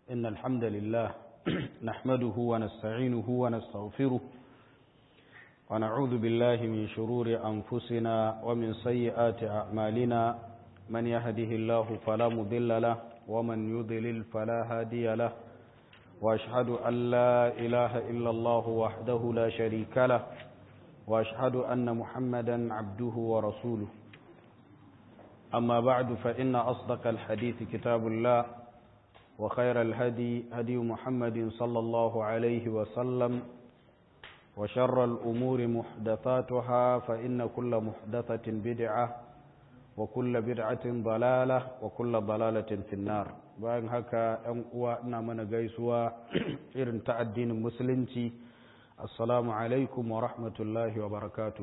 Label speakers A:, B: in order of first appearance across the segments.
A: إن الحمد لله نحمده ونستعينه ونستغفره ونعوذ بالله من شرور أنفسنا ومن سيئات أعمالنا من يهده الله فلا مضل له ومن يضلل فلا هادي له وأشهد أن لا إله إلا الله وحده لا شريك له وأشهد أن محمدا عبده ورسوله أما بعد فإن أصدق الحديث كتاب الله وخير الهدي هدي محمد صلى الله عليه وسلم وشر الأمور محدثاتها فإن كل محدثة بدعة وكل بدعة ضلالة وكل ضلالة في النار bayan haka ‘yan uwa ina mana gaisuwa irin ta addinin musulunci assalamu alaikum wa rahmatullahi wa barakatu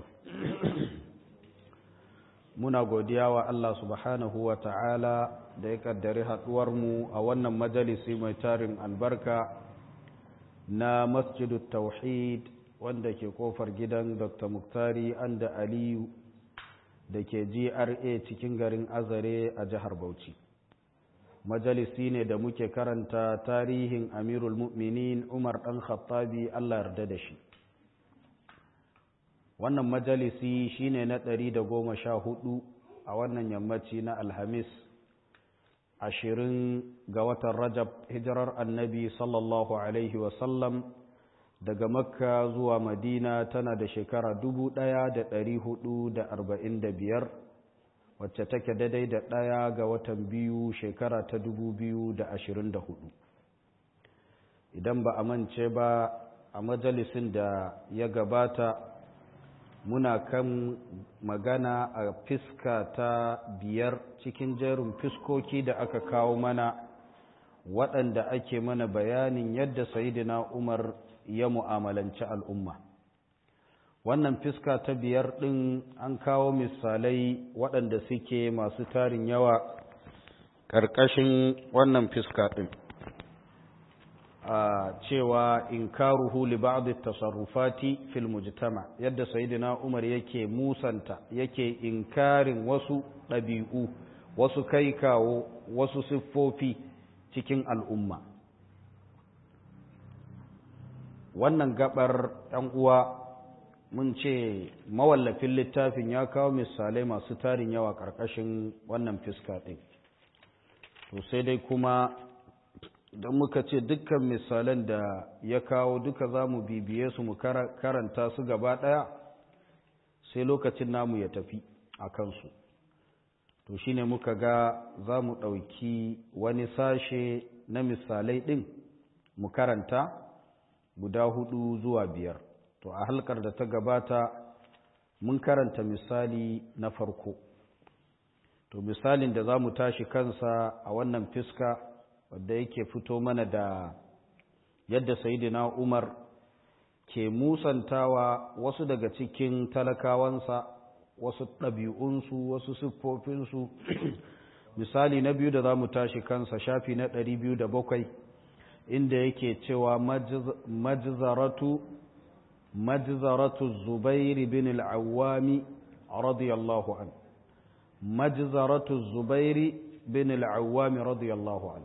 A: muna godiya wa Allah subhanahu wa ta'ala da ya kaddari mu a wannan majalisi mai tarin albarka na masjidu tauhid wanda ke kofar gidan dr muktari anda aliyu da ke gra cikin garin azare a jihar bauchi majalisi ne da muke karanta tarihin amirul mu'minin umar ɗan khattabi allah yarda da shi wannan majalisi shine na ɗari da goma sha hudu a wannan yammaci na alhamis ashirin ga watan rajab hijirar annabi sallallahu alaihi wasallam daga makka zuwa madina tana da shekara dubu ɗaya da ɗari hudu da arba'in da biyar wacce take daidai da ɗaya ga watan biyu shekara ta dubu biyu da ashirin da hudu idan ba a mance ba a majalisin da ya gabata muna kan magana a fiska ta biyar cikin jerin fiskoki da aka kawo mana waɗanda ake mana bayanin yadda sayidina umar ya mu'amalanci al'umma wannan fiska ta biyar ɗin an kawo misalai waɗanda suke masu tarin yawa ƙarƙashin wannan fiska ɗin a cewa inkaruhu li ba'd at-tasarrufati fil mujtama yadda sayyidina Umar yake musanta yake inkarin wasu ɗabi'u wasu kai kawo wasu siffofi cikin al'umma wannan gabar ɗan uwa mun ce mawallafin littafin ya kawo misalai masu tarin yawa ƙarƙashin wannan fiska ɗin to sai dai kuma don muka ce dukkan misalan da ya kawo duka za mu bibiye su mu karanta su gaba ɗaya sai lokacin namu ya tafi a kansu to shine muka ga za mu ɗauki wani sashe na misalai ɗin mu karanta guda hudu zuwa biyar to a halkar da ta gabata mun karanta misali na farko to misalin da za mu tashi kansa a wannan fiska wadda yake fito mana da yadda sayidina umar ke musantawa wasu daga cikin talakawansa wasu ɗabi'unsu wasu siffofinsu misali na biyu da za mu tashi kansa shafi na ɗari biyu da bakwai inda yake cewa majizaratu majizaratu zubairi bin al'awami radiyallahu an majizaratu zubairi bin al'awami radiyallahu an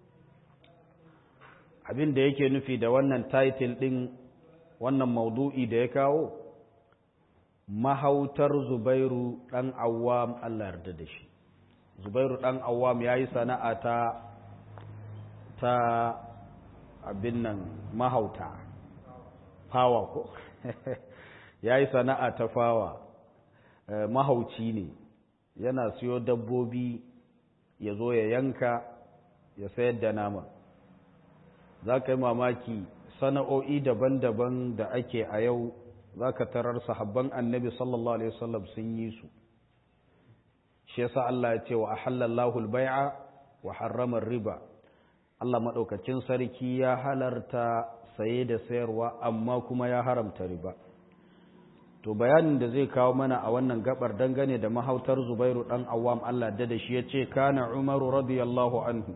A: abin da yake nufi da wannan title ɗin wannan maudu'i da ya kawo mahautar zubairu ɗan awam Allah yarda da shi zubairu ɗan awam ya yi sana'a ta ta abin nan mahauta fawa ko ya yi sana'a ta fawa mahauci ne yana siyo dabbobi ya zo ya yanka ya sayar da nama za ka yi mamaki sana'o'i daban-daban da ake a yau za ka tarar sahabban annabi sallallahu alaihi wasallam sun yi su shi yasa Allah ya ce wa ahallallahu al-bai'a wa harrama riba Allah madaukakin sarki ya halarta saye da sayarwa amma kuma ya haramta riba to bayanin da zai kawo mana a wannan gabar dangane da mahautar Zubairu dan Awwam Allah da da shi yace kana Umaru radiyallahu anhu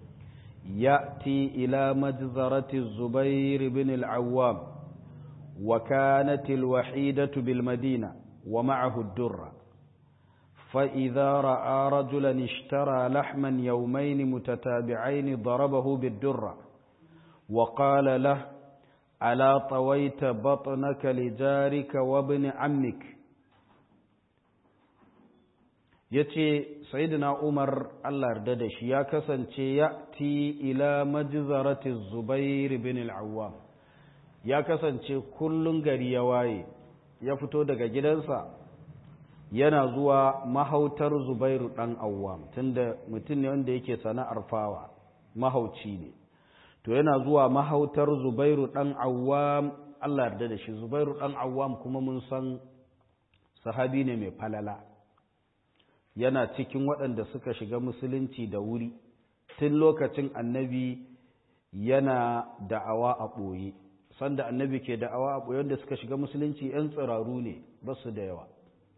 A: يأتي إلى مجزرة الزبير بن العوام وكانت الوحيدة بالمدينة ومعه الدرة فإذا رأى رجلا اشترى لحما يومين متتابعين ضربه بالدرة وقال له ألا طويت بطنك لجارك وابن عمك yace sayyidina Umar Allah yarda da shi ya kasance ya ti ila majzarati Zubair bin al-Awwam ya kasance kullun gari ya waye ya fito daga gidansa yana zuwa mahautar Zubairu dan Awwam tunda mutum ne wanda yake sana'ar fawa mahauci ne to yana zuwa mahautar Zubairu dan Awwam Allah yarda da shi Zubairu dan Awwam kuma mun san sahabi ne mai falala yana cikin waɗanda suka shiga musulunci da wuri tun lokacin annabi yana da'awa a ɓoye sanda annabi ke da'awa a ɓoye wanda suka shiga musulunci 'yan tsiraru ne ba su da yawa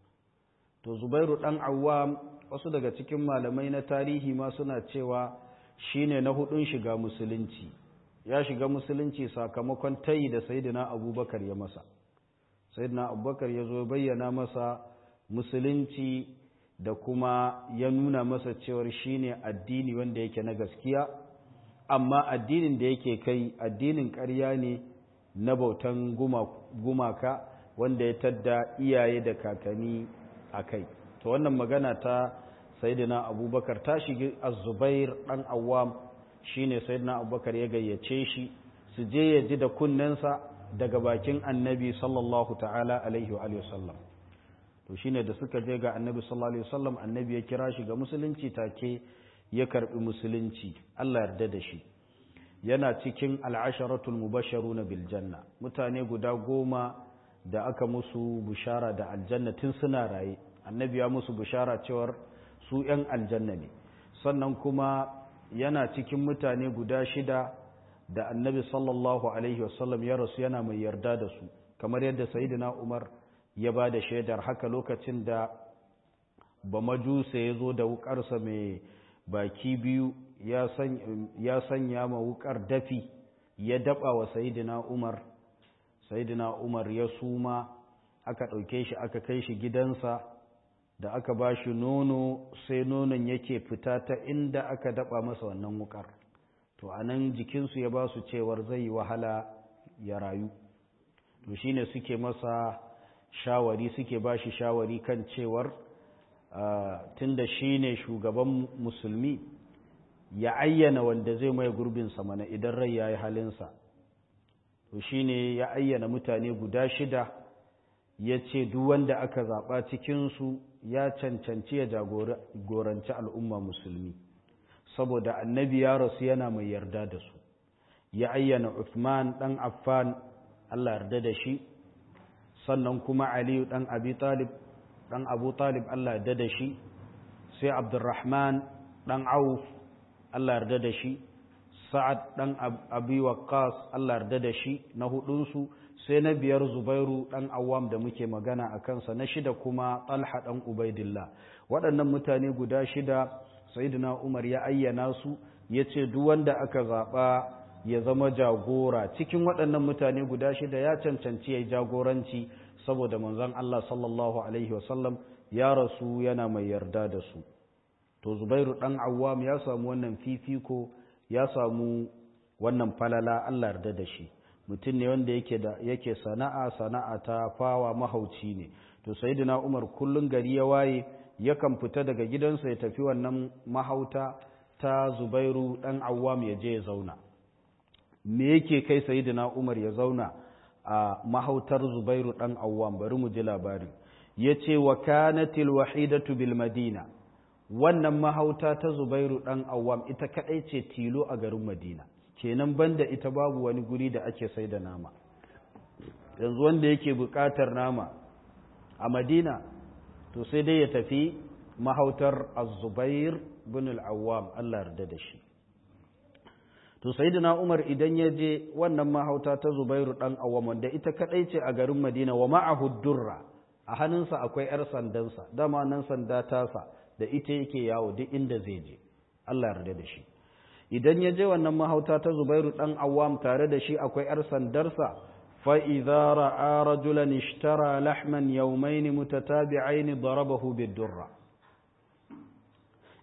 A: to zubairu ɗan awwam wasu daga cikin malamai na tarihi ma suna cewa shine na hudun shiga musulunci ya shiga musulunci sakamakon tayi da sayyidina abubakar ya masa sayyidina abubakar ya zo bayyana masa musulunci da kuma ya nuna masa cewar shine addini wanda yake na gaskiya amma addinin da yake kai addinin ƙarya ne na bautan gumaka wanda ya tadda iyaye da kakanni a kai to wannan magana ta sayyidina abubakar ta shigi az-zubair dan awwam shine sayyidina abubakar ya gayyace shi su je ya ji da kunnensa daga bakin annabi sallallahu ta'ala alaihi wa sallam to shine da suka je ga annabi sallallahu alaihi wasallam annabi ya kira shi ga musulunci take ya karbi musulunci Allah yarda da shi yana cikin al'asharatul mubasharuna bil janna mutane guda goma da aka musu bushara da aljanna tun suna raye annabi ya musu bushara cewar su yan aljanna ne sannan kuma yana cikin mutane guda shida da annabi sallallahu alaihi wasallam ya rasu yana mai yarda da su kamar yadda sayyidina umar ya ba da shaidar haka lokacin da ba majusa ya zo da wukarsa mai baki biyu ya sanya ma wukar dafi ya daba wa sayidina umar sayidina umar ya suma aka ɗauke shi aka kai shi gidansa da aka ba shi nono sai nonon yake fita ta inda aka daba masa wannan wukar to a nan jikinsu ya ba su cewar zai yi wahala ya rayu to shine suke masa shawari suke ba shi shawari kan cewar tunda shi ne shugaban musulmi ya ayyana wanda zai mai gurbinsa mana idan rai ya yi halinsa to shi ne ya ayyana mutane guda shida ya ce duk wanda aka zaɓa cikinsu ya cancanci ya jagoranci al'umma musulmi saboda annabi ya rasu yana mai yarda da su ya ayyana Uthman ɗan Affan Allah yarda da shi sannan kuma aliyu ɗan abi talib ɗan abu talib Allah yarda da shi sai abdurrahman ɗan auf Allah yarda da shi sa'ad ɗan abi waqqas Allah yarda da shi na hudunsu sai na biyar zubairu ɗan awam da muke magana a kansa na shida kuma talha ɗan ubaidillah waɗannan mutane guda shida sayyidina umar ya ayyana su ya ce duk wanda aka zaɓa ya zama jagora cikin waɗannan mutane guda shida ya cancanci ya jagoranci saboda manzon Allah sallallahu alaihi wasallam ya rasu yana mai yarda da su to Zubairu dan Awwam ya samu wannan fifiko ya samu wannan falala Allah yarda da shi mutum ne wanda yake da yake sana'a sana'a ta fawa mahauci ne to sayyidina Umar kullun gari ya waye yakan fita daga gidansa ya tafi wannan mahauta ta Zubairu dan Awwam ya je ya zauna me yake kai sayyidina Umar ya zauna a mahautar Zubairu dan Awwam bari mu ji labari yace wa kanatil wahidatu bil madina wannan mahauta ta Zubairu dan Awwam ita kadai ce tilo a garin Madina kenan banda ita babu wani guri da ake sai da nama yanzu wanda yake bukatar nama a Madina to sai dai ya tafi mahautar Az-Zubair bin al-Awwam Allah yarda da shi to sayyidina Umar idan ya je wannan mahauta ta Zubairu dan Awwam wanda ita kadai ce a garin Madina wa ma'ahu durra a hannunsa akwai yar sandansa dama nan sanda tasa da ita yake yawo duk inda zai je Allah yarda da shi idan ya je wannan mahauta ta Zubairu dan Awwam tare da shi akwai yar sandarsa fa idza ra'a rajulan ishtara lahman yawmayn mutatabi'ain darabahu bid-durra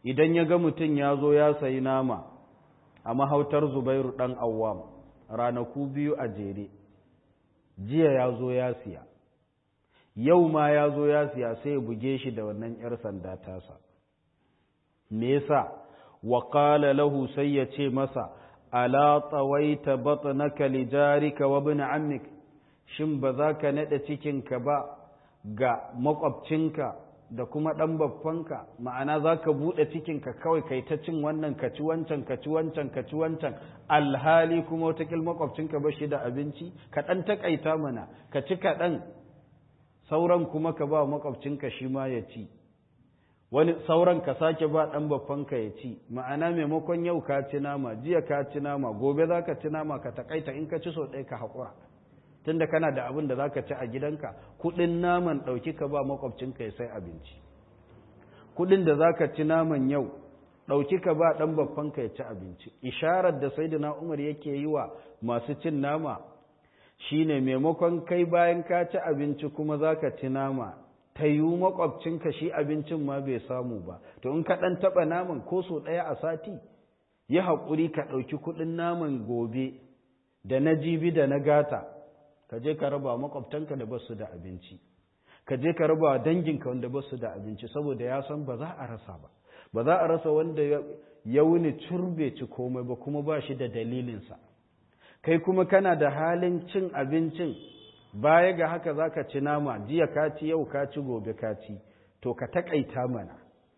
A: idan ya ga mutum ya zo ya sayi nama a mahautar zubairu ɗan awwam ranaku biyu a jere jiya ya zo ya siya yau ma ya zo ya siya sai ya buge shi da wannan 'yar sanda tasa me yasa wa qala lahu sai ya ce masa ala tawaita batnaka li jarika wa ibn ammik shin ba za ka nade cikinka ba ga makwabcinka da kuma dan babbanka ma'ana za ka buɗe cikinka kawai kai ta cin wannan ka ci wancan ka ci wancan ka ci wancan alhali kuma watakil makwabcinka ba shi da abinci ka ɗan taƙaita mana ka ci kaɗan sauran kuma ka ba makwabcinka shi ma ya ci wani sauran ka sake ba ɗan babbanka ya ci ma'ana maimakon yau ka ci nama jiya ka ci nama gobe za ka ci nama ka taƙaita in ka ci sau ɗaya ka haƙura tunda kana da abin da za ka ci a gidanka kuɗin naman ɗauki ka ba makwabcinka ya sai abinci kuɗin da za ka ci naman yau ɗauki ka ba ɗan babbanka ya ci abinci isharar da saidina umar yake yi wa masu cin nama shine maimakon kai bayan ka ci abinci kuma za ka ci nama ta yi makwabcinka shi abincin ma bai samu ba to in ka ɗan taɓa naman ko so ɗaya a sati yi haƙuri ka ɗauki kuɗin naman gobe da na jibi da na gata ka je ka raba makwabtanka da basu da abinci ka je ka raba danginka wanda basu da abinci saboda ya san ba za a rasa ba ba za a rasa wanda ya wuni curbe ci komai ba kuma ba shi da dalilinsa kai kuma kana da halin cin abincin baya ga haka za ka ci nama jiya ka ci yau ka ci gobe ka ci to ka taƙaita mana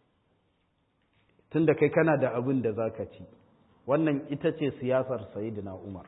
A: tunda kai kana da abin da za ka ci wannan ita ce siyasar sayidina umar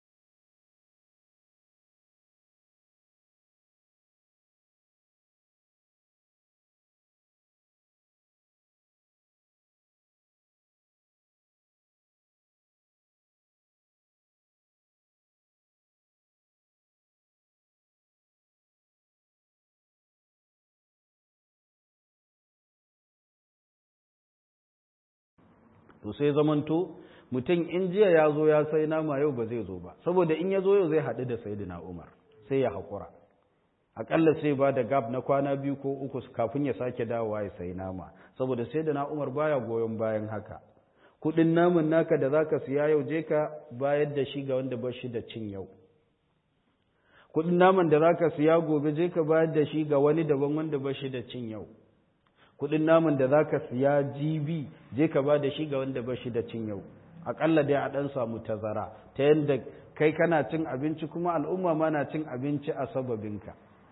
A: to sai zamanto mutum in jiya ya zo ya sai nama yau ba zai zo ba saboda in ya zo yau zai haɗu da sayidina umar sai ya haƙura aƙalla sai ba da gab na kwana biyu ko uku kafin ya sake dawowa ya sayi nama saboda sayidina umar baya goyon bayan haka kuɗin naman naka da zaka siya yau je ka bayar da shi ga wanda ba shi da cin yau kuɗin naman da zaka siya gobe je ka bayar da shi ga wani daban wanda ba shi da cin yau kudin naman da za ka siya jibi je ka ba da shi ga wanda ba shi da cin yau aƙalla dai a ɗan samu tazara ta yadda kai kana cin abinci kuma al'umma ma na cin abinci a sababinka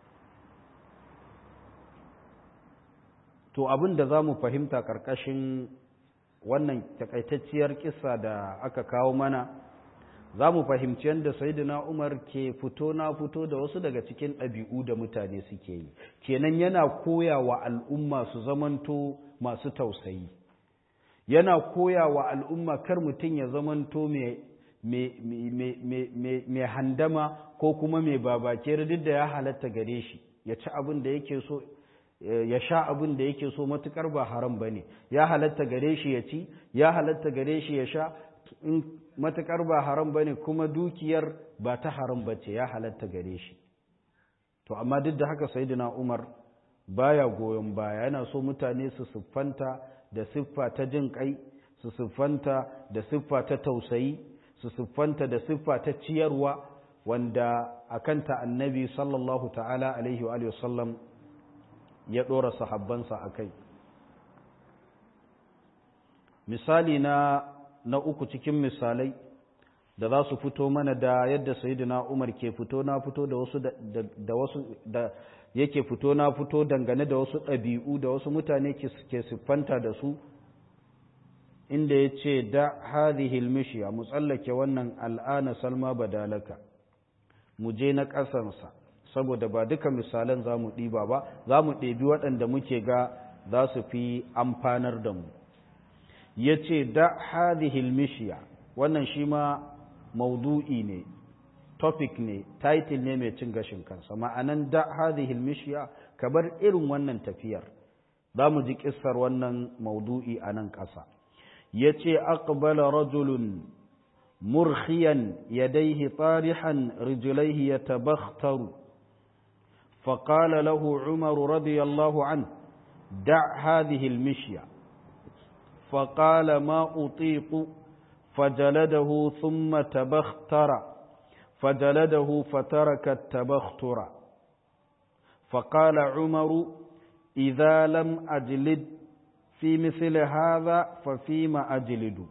A: to abin da za mu fahimta ƙarƙashin wannan takaitacciyar kisa da aka kawo mana za mu fahimci yadda saidina umar ke fito na fito da wasu daga cikin ɗabi'u da mutane suke yi kenan yana koya wa al'umma su zamanto masu tausayi yana koya wa al'umma kar mutum ya zamanto mai handama ko kuma mai babake duk da ya halatta gare shi ya ci abin da yake so ya sha abin da yake so matukar ba haram ba ne ya halatta gare shi ya ci ya halatta gare shi ya sha in matuƙar ba haram ba ne kuma dukiyar ba ta haram ba ce ya halatta gare shi to amma duk da haka sayyidina umar baya goyon baya yana so mutane su siffanta da siffa ta jin kai su siffanta da siffa ta tausayi su siffanta da siffa ta ciyarwa wanda akanta annabi sallallahu ta'ala alaihi wa sallam ya ɗora sahabbansa a kai misali na na uku cikin misalai da za su fito mana da yadda sayyidina Umar ke fito na fito da wasu da wasu da yake fito na fito dangane da wasu ɗabi'u da wasu mutane ke siffanta da su inda ya ce da hadhihi almishya mu tsallake wannan al'ana salma badalaka mu je na ƙasansa saboda ba duka misalan za mu ɗiba ba za mu ɗebi waɗanda muke ga za su fi amfanar da mu ya ce da hadihil mishiya wannan shi ma maudu'i ne topic ne title ne mai cin gashin kansa ma'anan da hadihil mishiya ka bar irin wannan tafiyar za mu ji kissar wannan maudu'i a nan ƙasa ya ce aqbala rajulun murkhiyan yadaihi tarihan rijlaihi yatabakhtaru فقال له عمر رضي الله عنه دع هذه المشيه فقال ما أطيق فجلده ثم تبختر فجلده فترك التبختر فقال عمر إذا لم أجلد في مثل هذا ففيما أجلد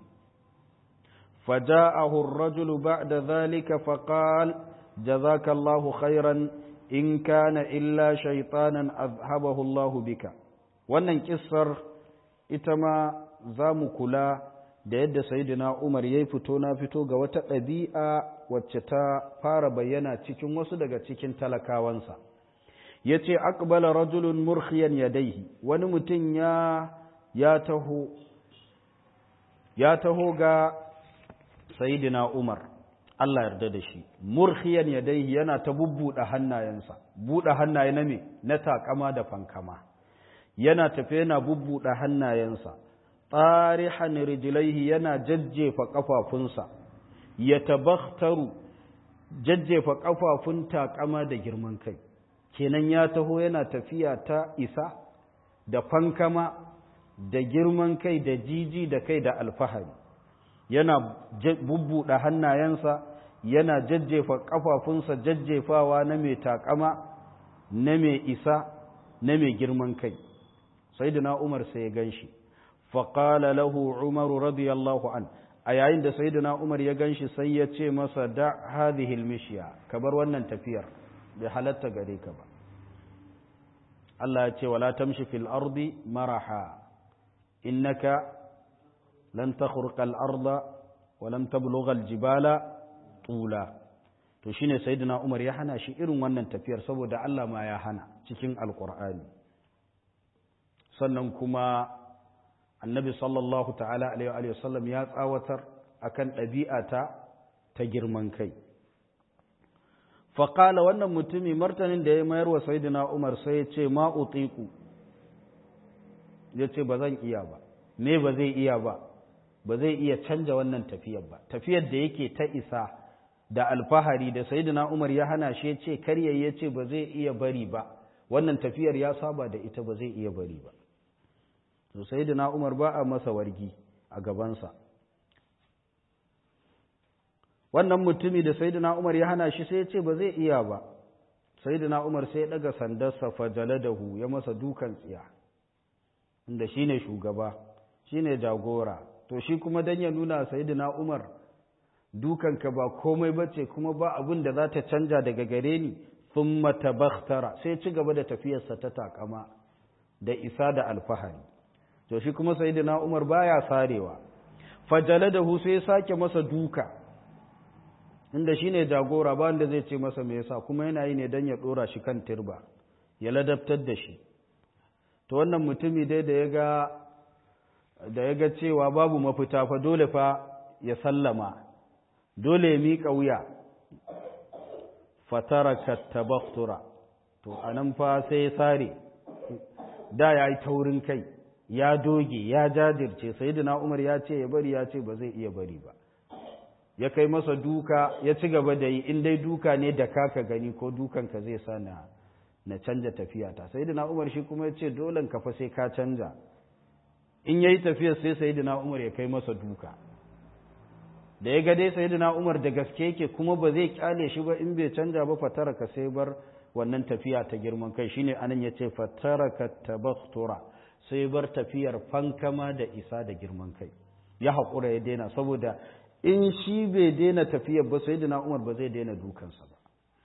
A: فجاءه الرجل بعد ذلك فقال جزاك الله خيرا إن كان إلا شيطانا أذهبه الله بك wannan kissar ita ma za mu kula da yadda sayidina Umar ya fito na fito ga wata ɗabi'a wacce ta fara bayyana cikin wasu daga cikin talakawansa ya ce akbala rajulun murkhiyan yadaihi wani mutum ya ya taho ya taho ga sayidina Umar Allah yarda da shi murkhiyan yadaihi yana ta bubbuɗe hannayensa buɗe hannaye na me na takama da fankama yana tafe yana bubbuɗe hannayensa tsarihan rijlaihi yana jajjefa ƙafafunsa ya tabakhtaru jajjefa ƙafafun takama da girman kai kenan ya taho yana tafiya ta isa da fankama da girman kai da jiji da kai da alfahari yana bubbuɗe hannayensa yana jajjefa ƙafafunsa jajjefawa na mai takama na mai isa na mai girman kai sayyidina umar sai ya gan shi faƙala lahu umaru radiyallahu an a yayin da sayyidina umar ya gan shi sai ya ce masa da hadhihi mishiya ka bar wannan tafiyar bai halatta gare ka ba Allah ya ce wala tamshi fil ardi maraha innaka lan takhruqa al arda wa lan tablugha al jibala tula to shine sayyidina umar ya hana shi irin wannan tafiyar saboda Allah ma ya hana cikin alqur'ani sannan kuma annabi sallallahu ta'ala alaihi wa sallam ya tsawatar akan ɗabi'ata ta girman kai faƙala wannan mutumi martanin da ya mayar wa saidina umar sai ya ce ma utiku ya ce ba zan iya ba me ba zai iya ba ba zai iya canja wannan tafiyar ba tafiyar da yake ta isa da alfahari da saidina umar ya hana shi ya ce karya ya ce ba zai iya bari ba wannan tafiyar ya saba da ita ba zai iya bari ba to sayyidina Umar ba a masa wargi a gabansa wannan mutumi da sayyidina Umar ya hana shi sai ya ce ba zai iya ba sayyidina Umar sai ya daga sandarsa fajaladahu ya masa dukan tsiya inda shine shugaba shine jagora to shi kuma dan ya nuna sayyidina Umar dukanka ba komai bace kuma ba abin da za ta canja daga gare ni thumma tabakhtara sai ci gaba da tafiyarsa ta takama da isa da alfahari to shi kuma sayyidina Umar baya sarewa fajaladahu sai sake masa duka inda shine jagora ba wanda zai ce masa me yasa kuma yana yi ne dan ya dora shi kan turba ya ladabtar da shi to wannan mutumi dai da yaga da yaga cewa babu mafita fa dole fa ya sallama dole ya miƙa wuya fataraka tabaktura to anan fa sai ya sare da ya yi taurin kai ya doge ya jajirce sayyidina Umar ya ce ya bari ya ce ba zai iya bari ba ya kai masa duka ya ci gaba da yi in dai duka ne da kaka gani ko dukan ka zai sa na na canja tafiya ta sayyidina Umar shi kuma ya ce dole ka fa sai ka canja in yayi tafiya sai sayyidina Umar ya kai masa duka da ya ga dai sayyidina Umar da gaske yake kuma ba zai kyale shi ba in bai canja ba fatara ka sai bar wannan tafiya ta girman kai shine anan yace fataraka tabakhtura sai bar tafiyar fankama da isa da girman kai ya haƙura ya daina saboda in shi bai daina tafiyar ba sai dina umar ba zai daina dukansa ba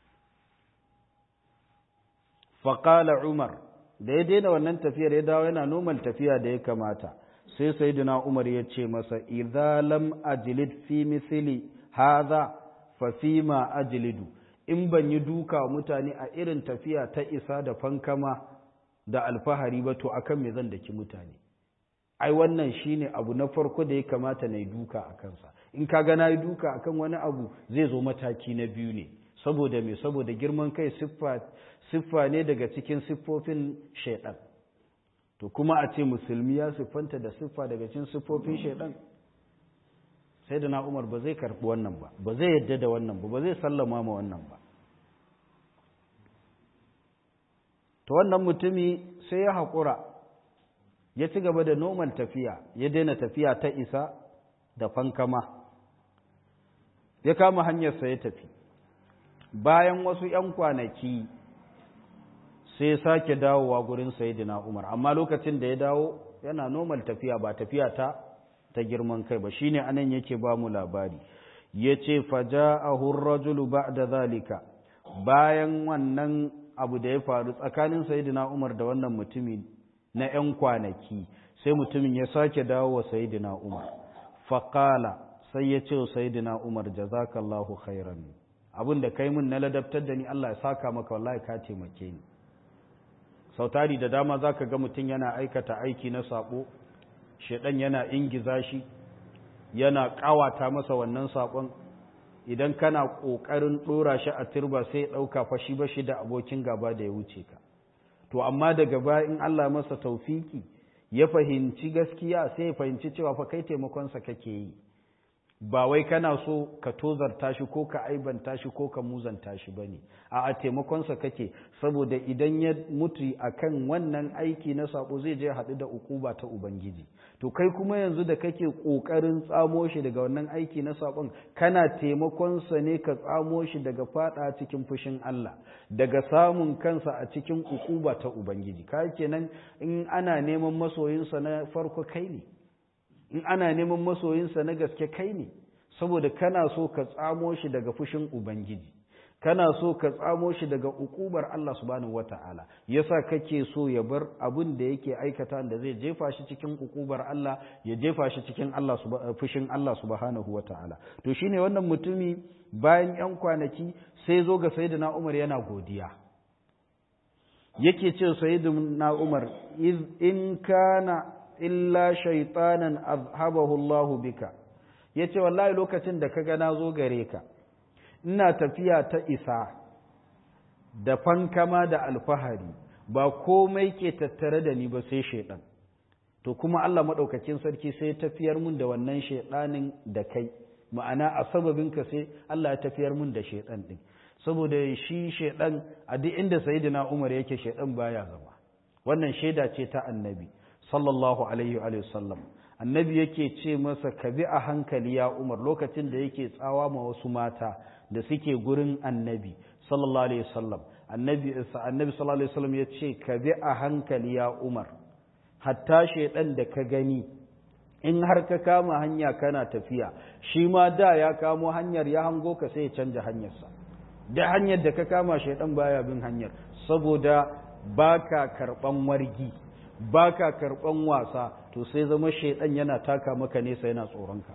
A: faƙala umar da ya daina wannan tafiyar ya dawo yana normal tafiya da ya kamata sai sai dina umar ya ce masa idza lam ajlid fi misli hadha fa fi ma ajlidu in ban yi duka mutane a irin tafiya ta isa da fankama da alfahari ba to akan me zan daki mutane ai wannan shine abu na farko da ya kamata na yi duka a kansa in ka ga na yi duka akan wani abu zai zo mataki na biyu ne saboda me saboda girman kai siffa siffa ne daga cikin siffofin shaidan to kuma a ce musulmi ya siffanta da siffa daga cikin siffofin shaidan sai da na umar ba zai karɓi wannan ba ba zai yadda da wannan ba ba zai sallama ma wannan ba to wannan mutumi sai ya haƙura ya ci gaba da normal tafiya ya daina tafiya ta isa da fankama ya kama hanyarsa ya tafi bayan wasu ‘yan kwanaki sai sake dawowa gurin sayidina umar amma lokacin da ya dawo yana normal tafiya ba tafiya ta ta girman kai ba shine anan yake ba mu labari yace faja'ahu ar-rajulu ba'da zalika bayan wannan abu da ya faru tsakanin sayidina umar da wannan mutumi na 'yan kwanaki sai mutumin ya sake dawo wa sayidina umar faqala sai ya ce wa sayidina umar jazakallahu khairan abin da kai mun na ladabtar da ni Allah ya saka maka wallahi ka taimake ni sautari da dama za ka ga mutum yana aikata aiki na saƙo shaɗan yana ingiza shi yana ƙawata masa wannan saƙon idan kana ƙoƙarin ɗora shi a turba sai ɗauka fashi ba shi da abokin gaba da ya wuce ka to amma daga baya in Allah masa taufiki ya fahimci gaskiya sai ya fahimci cewa fa kai taimakonsa kake yi ba wai kana so ka tozarta shi ko ka aibanta shi ko ka muzanta shi bane a a taimakonsa kake saboda idan ya mutu akan wannan aiki na sabo zai je haɗu da ukuba ta ubangiji to kai kuma yanzu da kake ƙoƙarin tsamo shi daga wannan aiki na sabon kana taimakonsa ne ka tsamo shi daga fada cikin fushin Allah daga samun kansa a cikin ukuba ta ubangiji kai kenan in ana neman masoyinsa na farko kai ne in ana neman masoyinsa na gaske kai ne saboda kana so ka tsamo shi daga fushin ubangiji kana so ka tsamo shi daga ukubar Allah subhanahu wata'ala yasa kake so ya bar abin da yake aikata da zai jefa shi cikin ukubar Allah ya jefa shi cikin Allah fushin Allah subhanahu wata'ala to shine wannan mutumi bayan yan kwanaki sai zo ga sayyidina Umar yana godiya yake ce sayyidina Umar in kana illa shaitanan azhabahu Allahu bika yace wallahi lokacin da kaga na zo gare ka ina tafiya ta isa da fankama da alfahari ba komai ke tattare da ni ba sai shaidan to kuma Allah madaukakin sarki sai tafiyar mun da wannan shaidanin da kai ma'ana a sababinka sai Allah ya tafiyar mun da shaidan din saboda shi shaidan a duk inda sayyidina Umar yake shaidan baya zama wannan shaida ce ta annabi sallallahu alaihi wa sallam annabi yake ce masa ka bi a hankali ya umar lokacin da yake tsawa ma wasu mata da suke gurin annabi sallallahu alaihi wasallam annabi annabi sallallahu alaihi wasallam ya ce ka bi a hankali ya umar hatta shaidan da ka gani in har ka kama hanya kana tafiya shi ma da ya kamo hanyar ya hango ka sai ya canja hanyarsa da hanyar da ka kama shaidan baya bin hanyar saboda baka karban wargi baka karban wasa to sai zama shaidan yana taka maka nesa yana tsoronka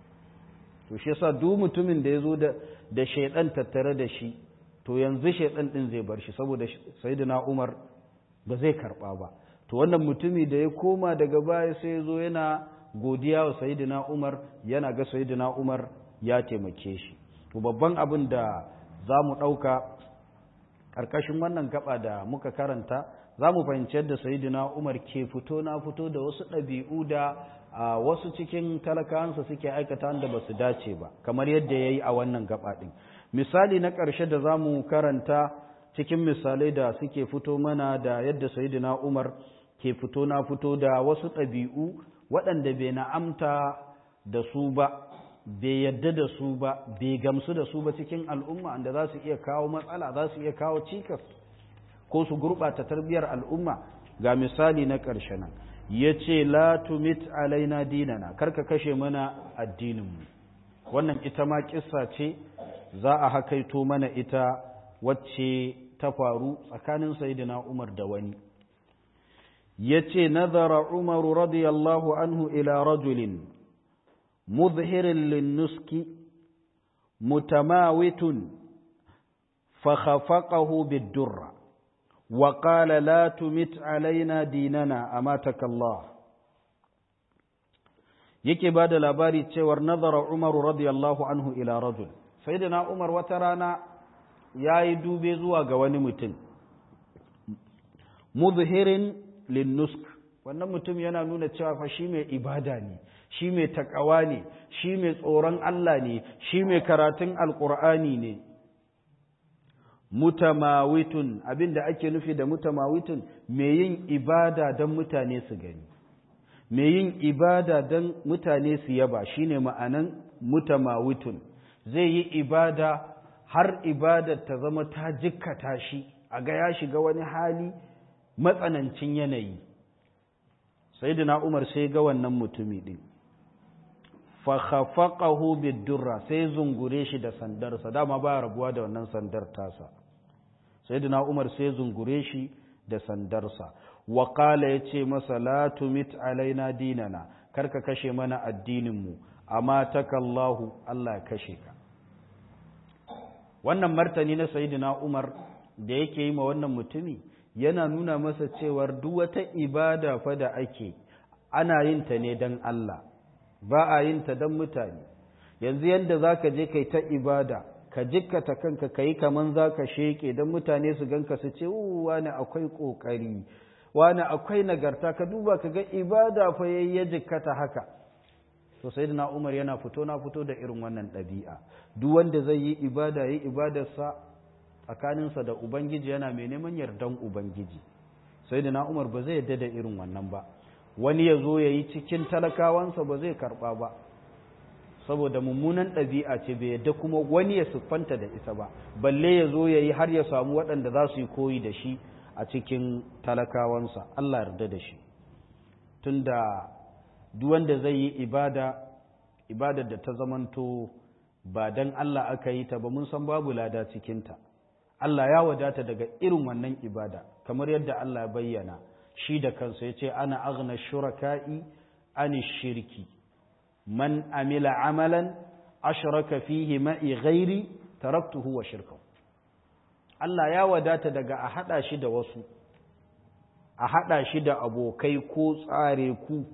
A: to shi yasa duk mutumin da ya zo da da shaidan tattare da shi to yanzu shaidan din zai bar shi saboda sayyidina Umar ba zai karba ba to wannan mutumi da ya koma daga baya sai ya zo yana godiya wa sayyidina Umar yana ga sayyidina Umar ya taimake shi to babban abin da za mu ɗauka ƙarƙashin wannan gaba da muka karanta za mu fahimci yadda sayidina umar ke fito na fito da wasu ɗabi'u da wasu cikin talakawansa suke aikata da ba su dace ba kamar yadda ya yi a wannan gaba ɗin misali na ƙarshe da za mu karanta cikin misalai da suke fito mana da yadda sayidina umar ke fito na fito da wasu ɗabi'u waɗanda bai na'amta da su ba bai yadda da su ba bai gamsu da su ba cikin al'umma da za su iya kawo matsala za su iya kawo cikas ko su gurɓata tarbiyar al'umma ga misali na ƙarshe nan ya ce la tumit alaina dinana karka kashe mana addininmu wannan ita ma kissa ce za a hakaito mana ita wacce ta faru tsakanin sayidina umar da wani ya ce nazara umaru radiyallahu anhu ila rajulin مظهر للنسك متماوت فخفقه بالدرة وقال لا تمت علينا ديننا أماتك الله yake ba da labari cewar nazara umaru radiyallahu anhu ila rajul sayyidina umar wata rana ya yi dube zuwa ga wani mutum muzhirin linnusk wannan mutum yana nuna cewa fa shi mai ibada ne shi mai takawa ne shi mai tsoron Allah ne shi mai karatun alkur'ani ne mutamawitun abinda ake nufi da mutamawitun mai yin ibada don mutane su gani mai yin ibada don mutane su yaba shine ma'anan mutamawitun zai yi ibada har ibadar ta zama ta jikkata shi a ga ya shiga wani hali matsanancin yanayi sayyidina umar sai ga wannan mutumi din fa khafaqahu bid-durra sai zungure shi da sandarsa dama ba rabuwa da wannan sandar tasa sayyidina umar sai zungure shi da sandarsa wa qala yace masa la tumit alaina dinana karka kashe mana addinin mu amma takallahu Allah ya kashe ka wannan martani na sayyidina umar da yake yi ma wannan mutumi yana nuna masa cewar duk wata ibada fa da ake ana yin ta ne don Allah ba a yin ta don mutane yanzu yadda za ka je kai ta ibada ka jikkata kanka ka yi kaman za ka sheke don mutane su ganka su ce wani akwai ƙoƙari wani akwai nagarta ka duba ka ga ibada fa yayi ya jikkata haka to sai na umar yana fito na fito da irin wannan ɗabi'a duk wanda zai yi ibada yi ibadarsa tsakaninsa da ubangiji yana mai neman yardan ubangiji sai da na umar ba zai yarda da irin wannan ba wani ya zo ya yi cikin talakawansa ba zai karɓa ba saboda mummunan ɗabi'a ce bai yadda kuma wani ya siffanta da ita ba balle ya zo ya yi har ya samu waɗanda za su yi koyi da shi a cikin talakawansa Allah yarda da shi tunda duk wanda zai yi ibada ibadar da ta zamanto ba dan Allah aka yi ta ba mun san babu lada cikinta Allah ya wadata daga irin wannan ibada kamar yadda Allah ya bayyana shi da kansa ya ce ana aghna shuraka'i ani shirki man amila amalan ashraka fihi ma'i ghairi taraktuhu wa shirkahu Allah ya wadata daga a hada shi da wasu a hada shi da abokai ko tsare ku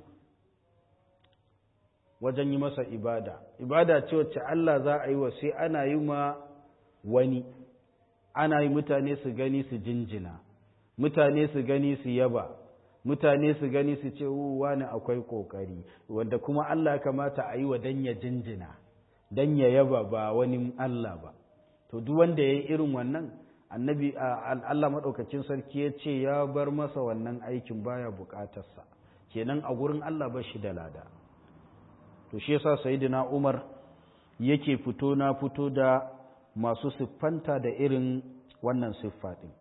A: wajen yi masa ibada ibada ce wacce Allah za a yi wa sai ana yi ma wani ana yi mutane su gani su jinjina mutane su gani su yaba mutane su gani su ce wani akwai kokari wanda kuma Allah kamata a yi wa dan ya jinjina dan ya yaba ba wani Allah ba to duk wanda ya yi irin wannan annabi Allah maɗaukacin sarki ya ce ya bar masa wannan aikin baya buƙatarsa kenan a gurin Allah ba shi da lada to shi yasa sayyidina Umar yake fito na fito da masu siffanta da irin wannan siffa ɗin.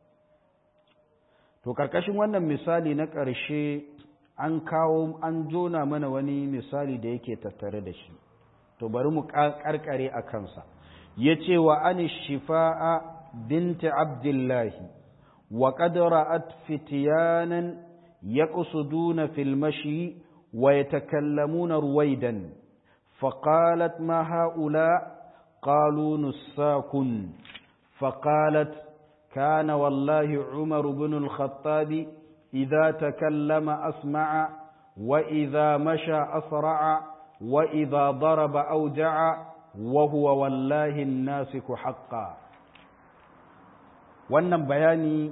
A: To, ƙarƙashin wannan misali na ƙarshe an kawo an jona mana wani misali da yake tattare da shi, to bari mu ƙarƙare a kansa. Ya ce wa an shifa'a binti Abdullahi, wa ƙadara'at fitiyanan ya ƙusuduna filmashi wa ya takallamuna ruwaidan, faƙalat ma ha'ula قالوا نساك فقالت كان والله عمر بن الخطاب إذا تكلم أسمع وإذا مشى أسرع وإذا ضرب أوجع وهو والله الناسك حقا wannan bayani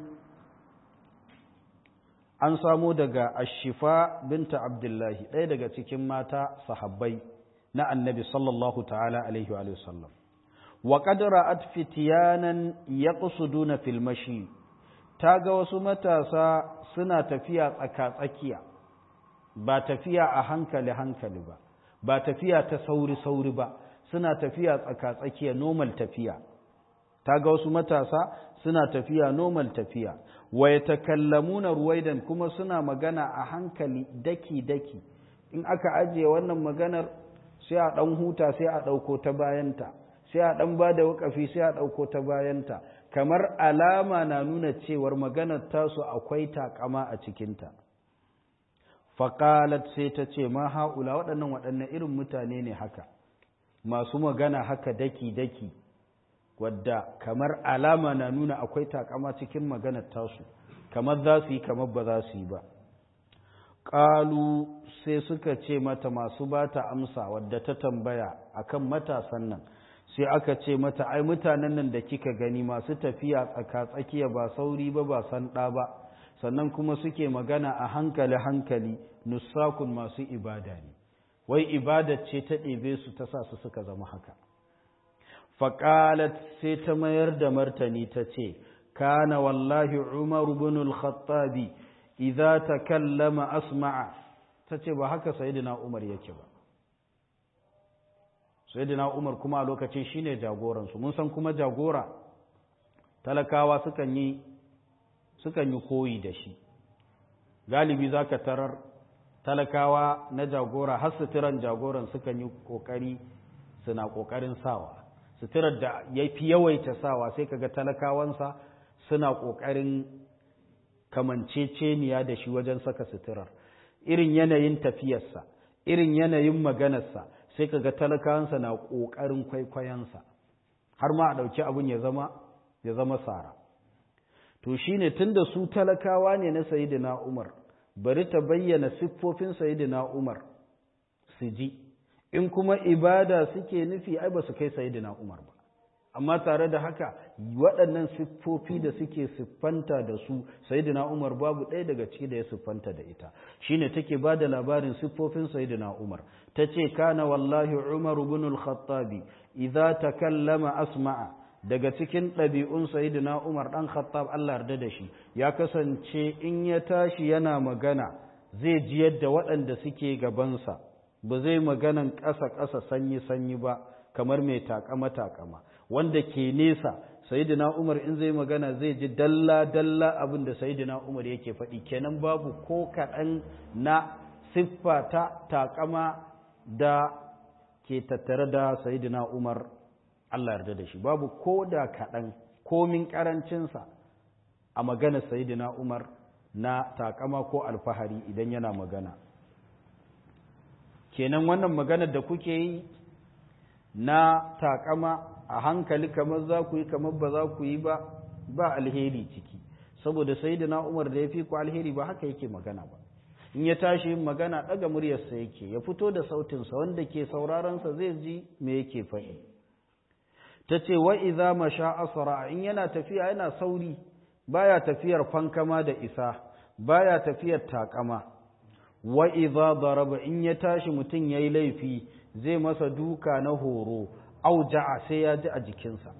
A: an samo daga ashifa binta abdullahi ɗaya daga cikin mata sahabbai na annabi sallallahu ta'ala alaihi wa sallam wa qadra at fitiyanan yaqsuduna fil mashi ga wasu matasa suna tafiya tsaka tsakiya ba tafiya a hankali hankali ba ba tafiya ta sauri sauri ba suna tafiya tsaka tsakiya normal tafiya ga wasu matasa suna tafiya normal tafiya wa yatakallamuna ruwaidan kuma suna magana a hankali daki daki in aka ajiye wannan maganar sai a ɗan huta sai a ɗauko ta bayanta sai a ɗan ba da wakafi sai a ɗauko ta bayanta kamar alama na nuna cewar maganar tasu akwai takama a cikinta faƙalat sai ta ce ma ha'ula waɗannan waɗannan irin mutane ne haka masu magana haka daki-daki wadda kamar alama na nuna akwai takama cikin maganar tasu kamar za su yi kamar ba za su yi ba ƙalu sai suka ce mata masu ba ta amsa wadda ta tambaya akan matasan nan sai aka ce mata ai mutanen nan da kika gani masu tafiya tsaka-tsakiya ba sauri ba ba san ɗa ba sannan kuma suke magana a hankali-hankali nusakun masu ibada ne wai ibada ce ta ɗebe su ta sa su suka zama haka faƙalat sai ta mayar da martani ta ce kana wallahi umaru bin al-khattabi idza takallama asma'a ta ce ba haka sayidina umar yake ba sayidina umar kuma a lokacin shine jagoransu mun san kuma jagora talakawa sukan yi sukan yi koyi da shi galibi za ka tarar talakawa na jagora har suturan jagoran sukan yi kokari suna kokarin sawa suturar da ya fi yawaita sawa sai kaga talakawansa suna kokarin kamanceceniya da shi wajen saka suturar irin yanayin tafiyarsa irin yanayin maganarsa sai kaga talakawansa na kokarin kwaikwayonsa har ma a ɗauki abin ya zama ya zama sara to shine tunda su talakawa ne na sayyidina Umar bari ta bayyana siffofin sayyidina Umar su ji in kuma ibada suke nufi ai ba su kai sayyidina Umar ba amma tare da haka waɗannan siffofi da suke siffanta da su sayyidina Umar babu ɗaya daga ciki da ya siffanta da ita shine take ba da labarin siffofin sayyidina Umar tace kana wallahi Umar ibn al-Khattabi idza takallama asma'a daga cikin ɗabi'un sayidina Umar ɗan Khattab Allah yarda da shi ya kasance in ya tashi yana magana zai ji yadda waɗanda suke gabansa ba zai maganan ƙasa-ƙasa sanyi-sanyi ba kamar mai takama-takama wanda ke nesa sayidina Umar in zai magana zai ji dalla-dalla abin da sayidina Umar yake faɗi kenan babu ko kaɗan na siffa ta takama da ke tattare da sayidina Umar Allah yarda da shi babu ko da kaɗan komin ƙarancinsa a magana sayidina Umar na takama ko alfahari idan yana magana kenan wannan maganar da kuke yi na takama a hankali kamar za ku yi kamar ba za ku yi ba ba alheri ciki saboda sayidina Umar da ya fi ku alheri ba haka yake magana ba in ya tashi yin magana ɗaga muryarsa yake ya fito da sautinsa wanda ke sauraronsa zai ji me yake faɗi ta ce wa iza masha asara in yana tafiya yana sauri baya tafiyar fankama da isa baya tafiyar takama wa iza daraba in ya tashi mutum yayi laifi zai masa duka na horo auja'a sai ya ji a jikinsa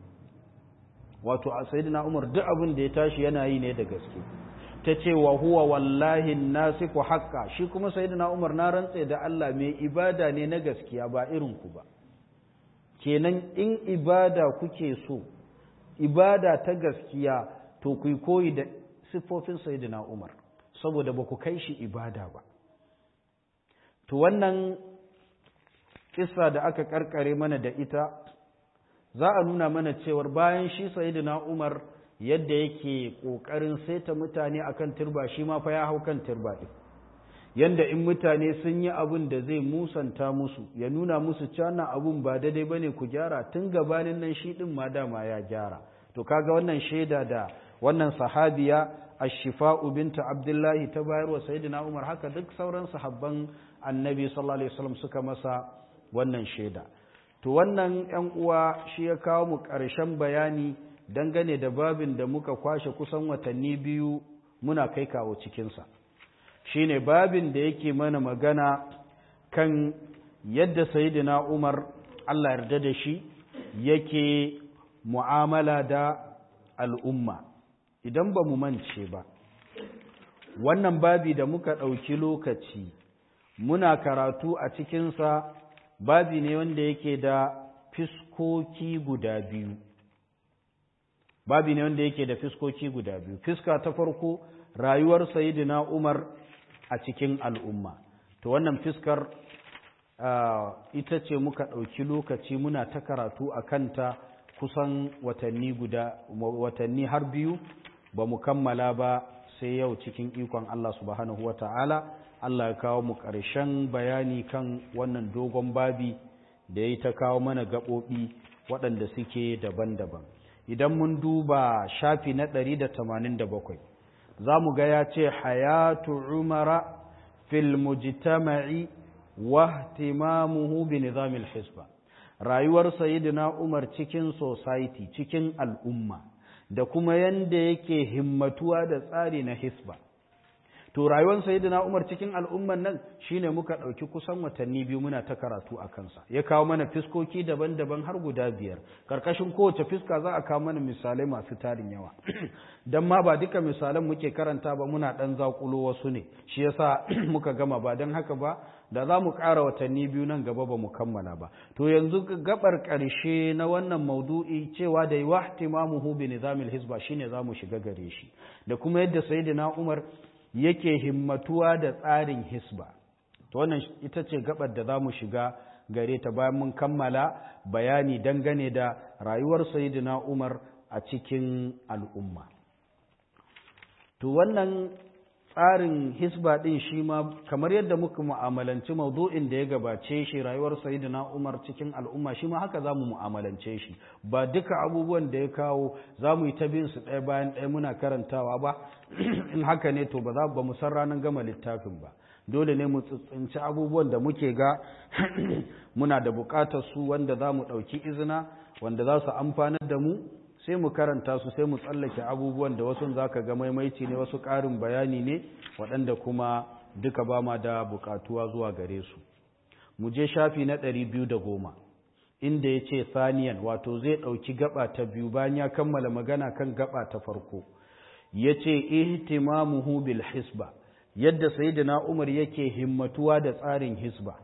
A: wato a sayyidina Umar duk abin da ya tashi yana yi ne da gaske ta ce wa huwa wallahi nasiku haqqa shi kuma sayyidina Umar na rantse da Allah mai ibada ne na gaskiya ba irin ku ba kenan in ibada kuke so ibada ta gaskiya to ku koyi da siffofin sayyidina Umar saboda ba ku kai shi ibada ba to wannan kissa da aka karkare mana da ita za a nuna mana cewar bayan shi sayyidina Umar yadda yake kokarin saita mutane akan turba shi ma fa ya hau kan turba din yanda in mutane sun yi abin da zai musanta musu ya nuna musu cana abun ba daidai bane ku gyara tun gabanin nan shi din ma dama ya gyara to kaga wannan shaida da wannan sahabiya ash-shifa'u binta abdullahi ta bayar wa sayyidina umar haka duk sauran sahabban annabi sallallahu alaihi wasallam suka masa wannan shaida to wannan yan uwa shi ya kawo mu ƙarshen bayani dangane da babin da muka kwashe kusan watanni biyu muna kai kawo cikinsa shine babin da yake mana magana kan yadda sayidina Umar Allah yarda da shi yake mu'amala da al'umma idan ba mu mance ba wannan babi da muka ɗauki lokaci muna karatu a cikinsa babi ne wanda yake da fiskoki guda biyu babi ne wanda yake da fiskoki guda biyu fiska ta farko rayuwar sayidina Umar a cikin al'umma to wannan fiskar ita ce muka ɗauki lokaci muna ta karatu a kanta kusan watanni guda watanni har biyu ba mu kammala ba sai yau cikin ikon Allah subhanahu wata'ala Allah ya kawo mu ƙarshen bayani kan wannan dogon babi da ya ta kawo mana gaɓoɓi waɗanda suke daban-daban idan mun duba shafi na ɗari da tamanin da bakwai za mu ga ya ce hayatu umara fil mujtama'i wa ihtimamuhu bi nizamil hisba rayuwar sayyidina umar cikin society cikin al'umma da kuma yanda yake himmatuwa da tsari na hisba to rayuwar sayyidina Umar cikin al'umman nan shine muka ɗauki kusan watanni biyu muna ta karatu a kansa ya kawo mana fiskoki daban-daban har guda biyar karkashin kowace fiska za a kawo mana misalai masu tarin yawa dan ma ba duka misalan muke karanta ba muna ɗan zakulo wasu ne shi yasa muka gama ba don haka ba da za mu ƙara watanni biyu nan gaba ba mu kammala ba to yanzu gabar ƙarshe na wannan maudu'i cewa da yi wahtimamuhu bi nizamil hizba shine za mu shiga gare shi da kuma yadda sayyidina Umar yake himmatuwa da tsarin hisba to wannan ita ce gabar da za mu shiga gare ta bayan mun kammala bayani dangane da rayuwar sayyidina Umar a cikin al'umma to wannan tsarin hisba din shi ma kamar yadda muka mu'amalanci maudu'in da ya gabace shi rayuwar sayyidina Umar cikin al'umma shi ma haka zamu mu'amalance shi ba duka abubuwan da ya kawo zamu yi ta bin su ɗaya bayan ɗaya muna karantawa ba in haka ne to ba za ba mu san ranar gama littafin ba dole ne mu tsitsinci abubuwan da muke ga muna da buƙatar su wanda za mu ɗauki izina wanda za su amfanar da mu sai mu karanta su sai mu tsallake abubuwan da wasu za ka ga maimaici ne wasu ƙarin bayani ne waɗanda kuma duka ba ma da buƙatuwa zuwa gare su mu je shafi na ɗari biyu da goma inda ya ce saniyan wato zai ɗauki gaba ta biyu bayan ya kammala magana kan gaba ta farko ya ce ihtimamuhu bil hisba yadda sayyidina umar yake himmatuwa da tsarin hisba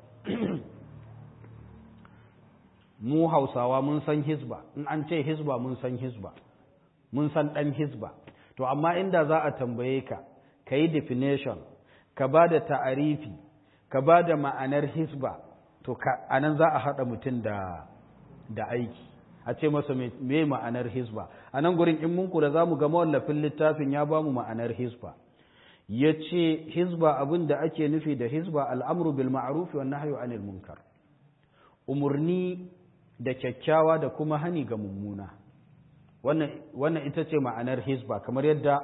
A: mu hausawa mun san hisba in an ce hisba mun san hisba mun san ɗan hisba to amma inda za a tambaye ka ka yi definition ka ba da ta'arifi ka ba da ma'anar hisba to a nan za a haɗa mutum da, da aiki a ce masa me ma'anar hisba a nan gurin in mun kula za mu ga mawallafin littafin ya ba mu ma'anar hisba ya ce hisba abin da ake nufi da hisba al'amru bil ma'arufi wa nahyu anil munkar umarni da kyakkyawa da kuma hani ga mummuna wannan ita ce ma'anar hisba kamar yadda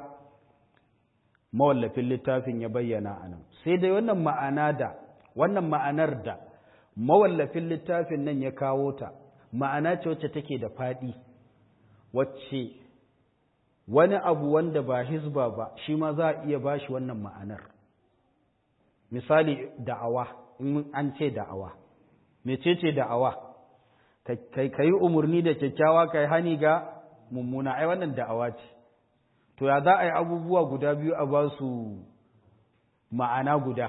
A: mawallafin littafin ya bayyana a nan sai dai wannan ma'ana da wannan ma'anar da mawallafin littafin nan ya kawo ta ma'ana ce wacce take da faɗi wacce wani abu wanda ba hisba ba shi ma za a iya bashi wannan ma'anar misali da'awa in an ce da'awa mecece da'awa ka yi umarni da kyakkyawa ka yi hani ga mummuna ai wannan da'awa ce to ya za a yi abubuwa guda biyu a ba su ma'ana guda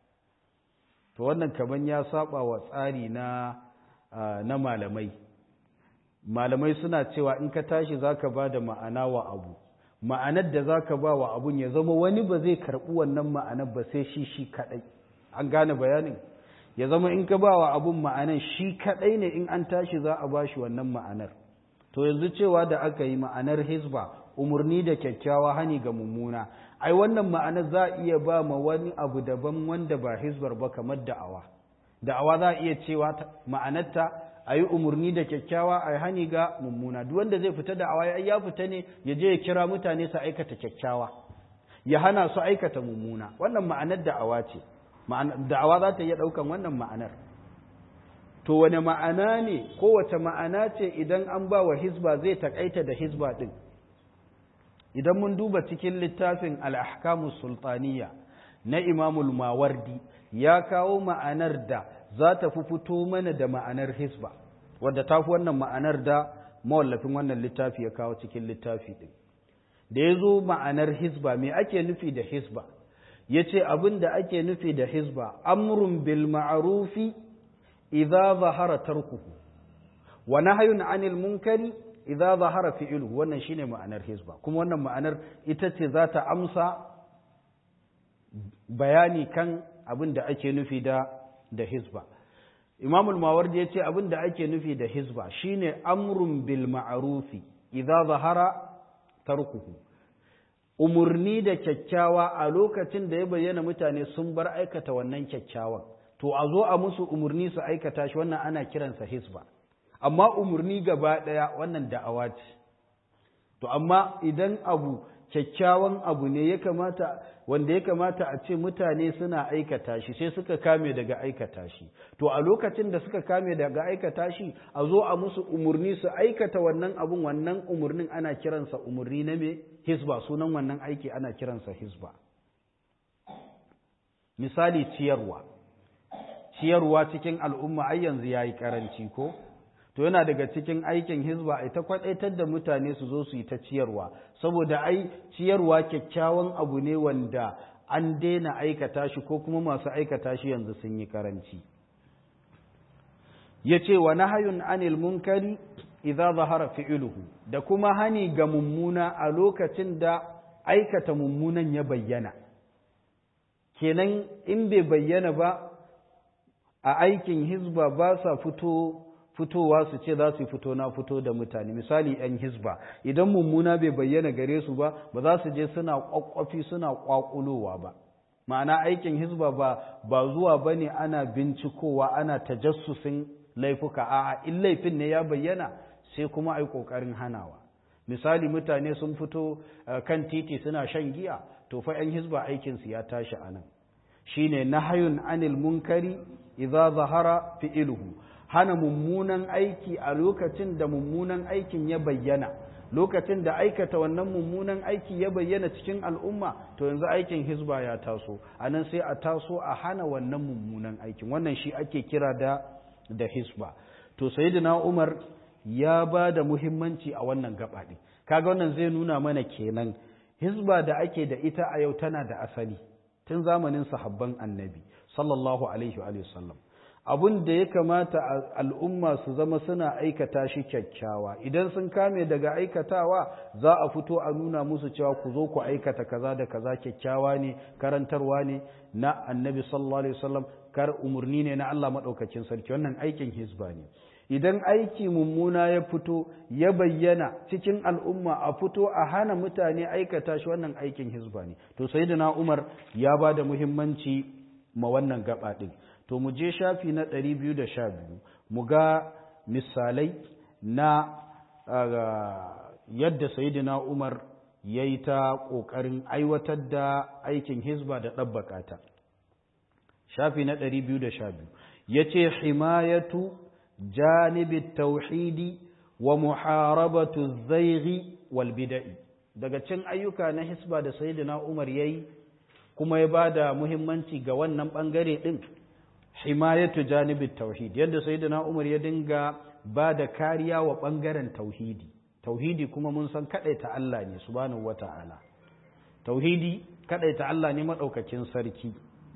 A: to wannan kaman ya saba wa tsari na na malamai malamai suna cewa in ka tashi za ka ba da ma'ana wa abu ma'anar da za ka ba wa abun ya zama wani ba zai karɓi wannan ma'anar ba sai shi shi kaɗai an gane bayanin ya zama in ka ba wa abun ma'anar shi kaɗai ne in an tashi za a ba shi wannan ma'anar to yanzu cewa da aka yi ma'anar hizba umarni da kyakkyawa hani ga mummuna ai wannan ma'anar za a iya ba ma wani abu daban wanda ba hizbar ba kamar da'awa da'awa za a iya cewa ma'anarta a yi umarni da kyakkyawa a hani ga mummuna duk wanda zai fita da'awa ya ya fita ne ya je ya kira mutane su aikata kyakkyawa ya hana su aikata mummuna wannan ma'anar da'awa ce da'awa za ta iya ɗaukan wannan ma'anar to wane ma'ana ne kowace ma'ana ce idan an ba wa hizba zai takaita da hizba ɗin idan mun duba cikin littafin al'ahkamus sultaniya na imamul mawardi ya kawo ma'anar da za ta fi fito mana da ma'anar hisba wadda ta fi wannan ma'anar da mawallafin wannan littafi ya kawo cikin littafi ɗin da ya zo ma'anar hisba me ake nufi da hisba ya ce abin da ake nufi da hisba amrun bil ma'arufi idza zahara tarkuhu wa nahyun anil munkari idza zahara fi'luhu wannan shine ma'anar hisba kuma wannan ma'anar ita ce za ta amsa bayani kan abin da ake nufi da da hizba imamul mawardi ya ce abin da ake nufi da hizba shine amrun bil ma'arufi idza zahara tarkuhu umurni da kyakkyawa a lokacin da ya bayyana mutane sun bar aikata wannan kyakkyawan to a zo a musu umurni su aikata shi wannan ana kiransa hizba amma umurni gaba daya wannan da'awa ce to amma idan abu kyakkyawan abu ne ya kamata wanda ya kamata a ce mutane suna aikata shi sai suka kame daga aikata shi to a lokacin da suka kame daga aikata shi a zo a musu umurni su aikata wannan abun wannan umurnin ana kiransa umurni na me hisba sunan wannan aiki ana kiransa hisba misali ciyarwa ciyarwa cikin al'umma ai yanzu yayi karanci ko to yana daga cikin aikin hizba ai ta kwadaitar da mutane su zo su yi ta ciyarwa saboda ai ciyarwa kyakkyawan abu ne wanda an daina aikata shi ko kuma masu aikata shi yanzu sun yi karanci yace wa nahayun anil munkari idza zahara fi'luhu da kuma hani ga mummuna a lokacin da aikata mummunan ya bayyana kenan in bai bayyana ba a aikin hizba ba sa fito fitowa su ce za su fito na fito da mutane misali yan hizba idan mummuna bai bayyana gare su ba ba za su je suna kwakwafi suna kwakulowa ba ma'ana aikin hizba ba ba zuwa bane ana bincikowa ana tajassusin laifuka a'a in laifin ne ya bayyana sai kuma ai kokarin hanawa misali mutane sun fito kan titi suna shan giya to fa yan hizba aikin su ya tashi anan shine nahayun anil munkari idza zahara fi'luhu hana mummunan aiki a lokacin da mummunan aikin ya bayyana lokacin da aikata wannan mummunan aiki ya bayyana cikin al'umma to yanzu aikin hizba ya taso anan sai a taso a hana wannan mummunan aikin wannan shi ake kira da da hisba to sayyidina Umar ya ba da muhimmanci a wannan gaba ɗin kaga wannan zai nuna mana kenan hisba da ake da ita a yau tana da asali tun zamanin sahabban annabi sallallahu alaihi wa sallam abun da ya kamata al'umma su zama suna aikata shi kyakkyawa idan sun kame daga aikatawa za a fito a nuna musu cewa ku zo ku aikata kaza da kaza kyakkyawa ne karantarwa ne na annabi sallallahu alaihi wasallam kar umurni ne na Allah madaukakin sarki wannan aikin hizba ne idan aiki mummuna ya fito ya bayyana cikin al'umma a fito a hana mutane aikata shi wannan aikin hizba ne to sayyidina Umar ya ba da muhimmanci ma wannan gaba din to mu je shafi na 212 mu ga misalai na yadda sayyidina Umar ya yi ta ƙoƙarin aiwatar da aikin hizba da ɗabbaka ta shafi na 212 ya ce himayatu janibin tauhidi wa muharabatu zaighi wal bida'i daga cin ayyuka na hisba da sayyidina Umar yayi kuma ya bada muhimmanci ga wannan bangare din himayatu janibin tauhid yadda sayyidina Umar ya dinga bada kariya wa bangaren tauhidi tauhidi kuma mun san kadaita Allah ne subhanahu wata'ala tauhidi kadaita Allah ne madaukakin sarki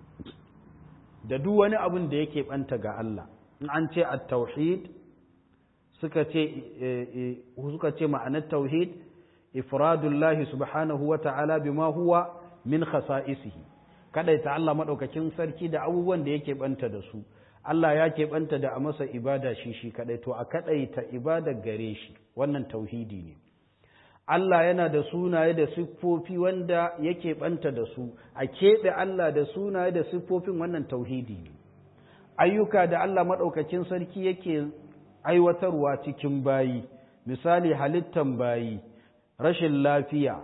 A: da duk wani abin da yake banta ga Allah in an ce at-tauhid suka ce suka ce ma'anar tauhid ifradullahi subhanahu wa ta'ala bima huwa min khasa'isihi kadaita Allah madaukakin sarki da abubuwan da yake banta da su Allah ya ke banta da a masa ibada shi shi kadai to a kadaita ibada gare shi wannan tauhidi ne Allah yana da sunaye da siffofi wanda yake banta da su a keɓe Allah da sunaye da siffofin wannan tauhidi ne ayyuka da Allah maɗaukakin sarki yake aiwatarwa cikin bayi misali halittan bayi rashin lafiya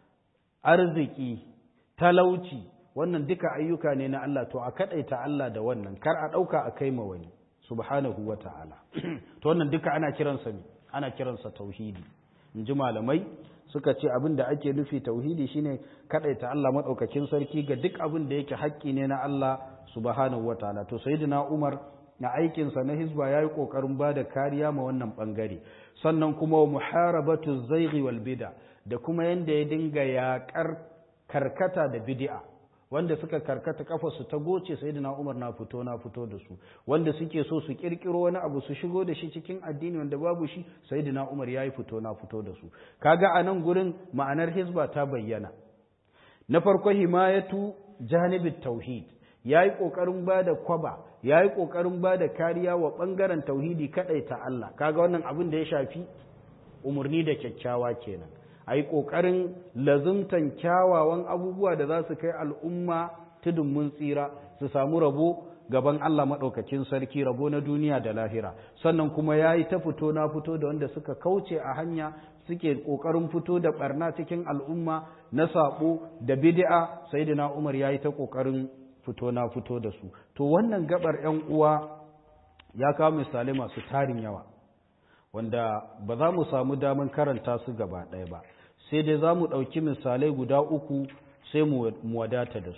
A: arziki talauci wannan duka ayyuka ne na Allah to a kaɗaita Allah da wannan kar a ɗauka a kai ma wani subhanahu wa ta'ala to wannan duka ana kiransa ne ana kiransa tauhidi in ji malamai suka ce abin da ake nufi tauhidi shine kaɗaita Allah maɗaukakin sarki ga duk abin da yake haƙƙi ne na Allah subhanahu wa ta'ala to sayyidina Umar na aikinsa na hizba ya yi ƙoƙarin ba da kariya ma wannan ɓangare sannan kuma wa muharabatu zaighi wal bida da kuma yanda ya dinga yaƙar karkata da bid'a wanda suka karkata kafarsu ta goce sayyidina Umar na fito na fito da su wanda suke so su kirkiro wani abu su shigo da shi cikin addini wanda babu shi sayyidina Umar yayi fito na fito da su kaga a nan gurin ma'anar hizba ta bayyana na farko himayatu janibit tauhid yayi kokarin bada kwaba yayi kokarin bada kariya wa bangaren tauhidi kadai ta Allah kaga wannan abin da ya shafi umurni da kyakkyawa kenan a yi ƙoƙarin lazumtan kyawawan abubuwa da za su kai al'umma tudun mun tsira su samu rabo gaban Allah maɗaukacin sarki rabo na duniya da lahira sannan kuma ya yi ta fito na fito da wanda suka kauce a hanya suke ƙoƙarin fito da ɓarna cikin al'umma na saɓo da bid'a sai da umar ya yi ta ƙoƙarin fito na fito da su to wannan gabar ‘yan uwa ya kawo misalai masu tarin yawa wanda ba za mu samu damar karanta su gaba ɗaya ba sai dai za mu ɗauki misalai guda uku sai mu wadata da su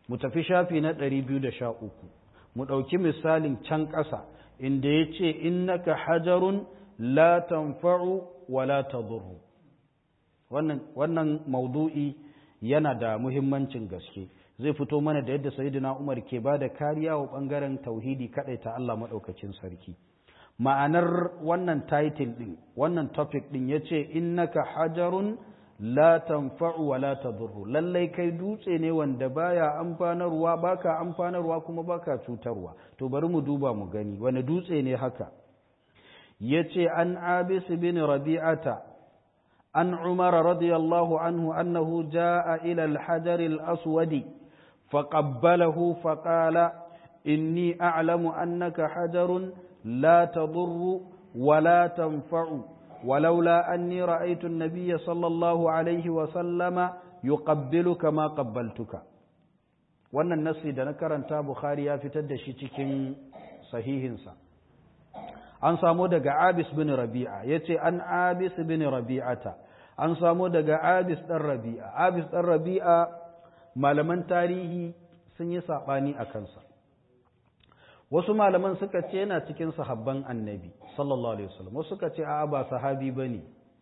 A: mu tafi shafi na 213 mu ɗauki misalin can ƙasa inda ya ce innaka hajarun la tanfa'u wa la tadurru wannan wannan maudu'i yana da muhimmancin gaske zai fito mana da yadda sayyidina Umar ke ba da kariya wa bangaren tauhidi kadai ta Allah madaukakin sarki ma'anar wannan title din wannan topic din yace innaka hajarun la tanfa'u wa la tadurru lallai kai dutse ne wanda baya amfanarwa baka amfanarwa kuma baka cutarwa to bari mu duba mu gani wani dutse ne haka yace an abis bin rabi'ata an umar radiyallahu anhu annahu jaa ila al-hajar al-aswad faqabbalahu faqala inni a'lamu annaka hajarun la tadurru wa la tanfa'u ولولا أني رأيت النبي صلى الله عليه وسلم يقبلك ما قبلتك wannan nasi da na karanta Bukhari ya fitar da shi cikin sahihinsa an samu daga Abis bin Rabi'a yace an Abis bin Rabi'ata an samu daga Abis dan Rabi'a Abis dan Rabi'a malaman tarihi sun yi sabani a kansa wasu malaman suka ce yana cikin sahabban annabi sallallahu alaihi wasallam wasu suka ce a'a ba sahabi bane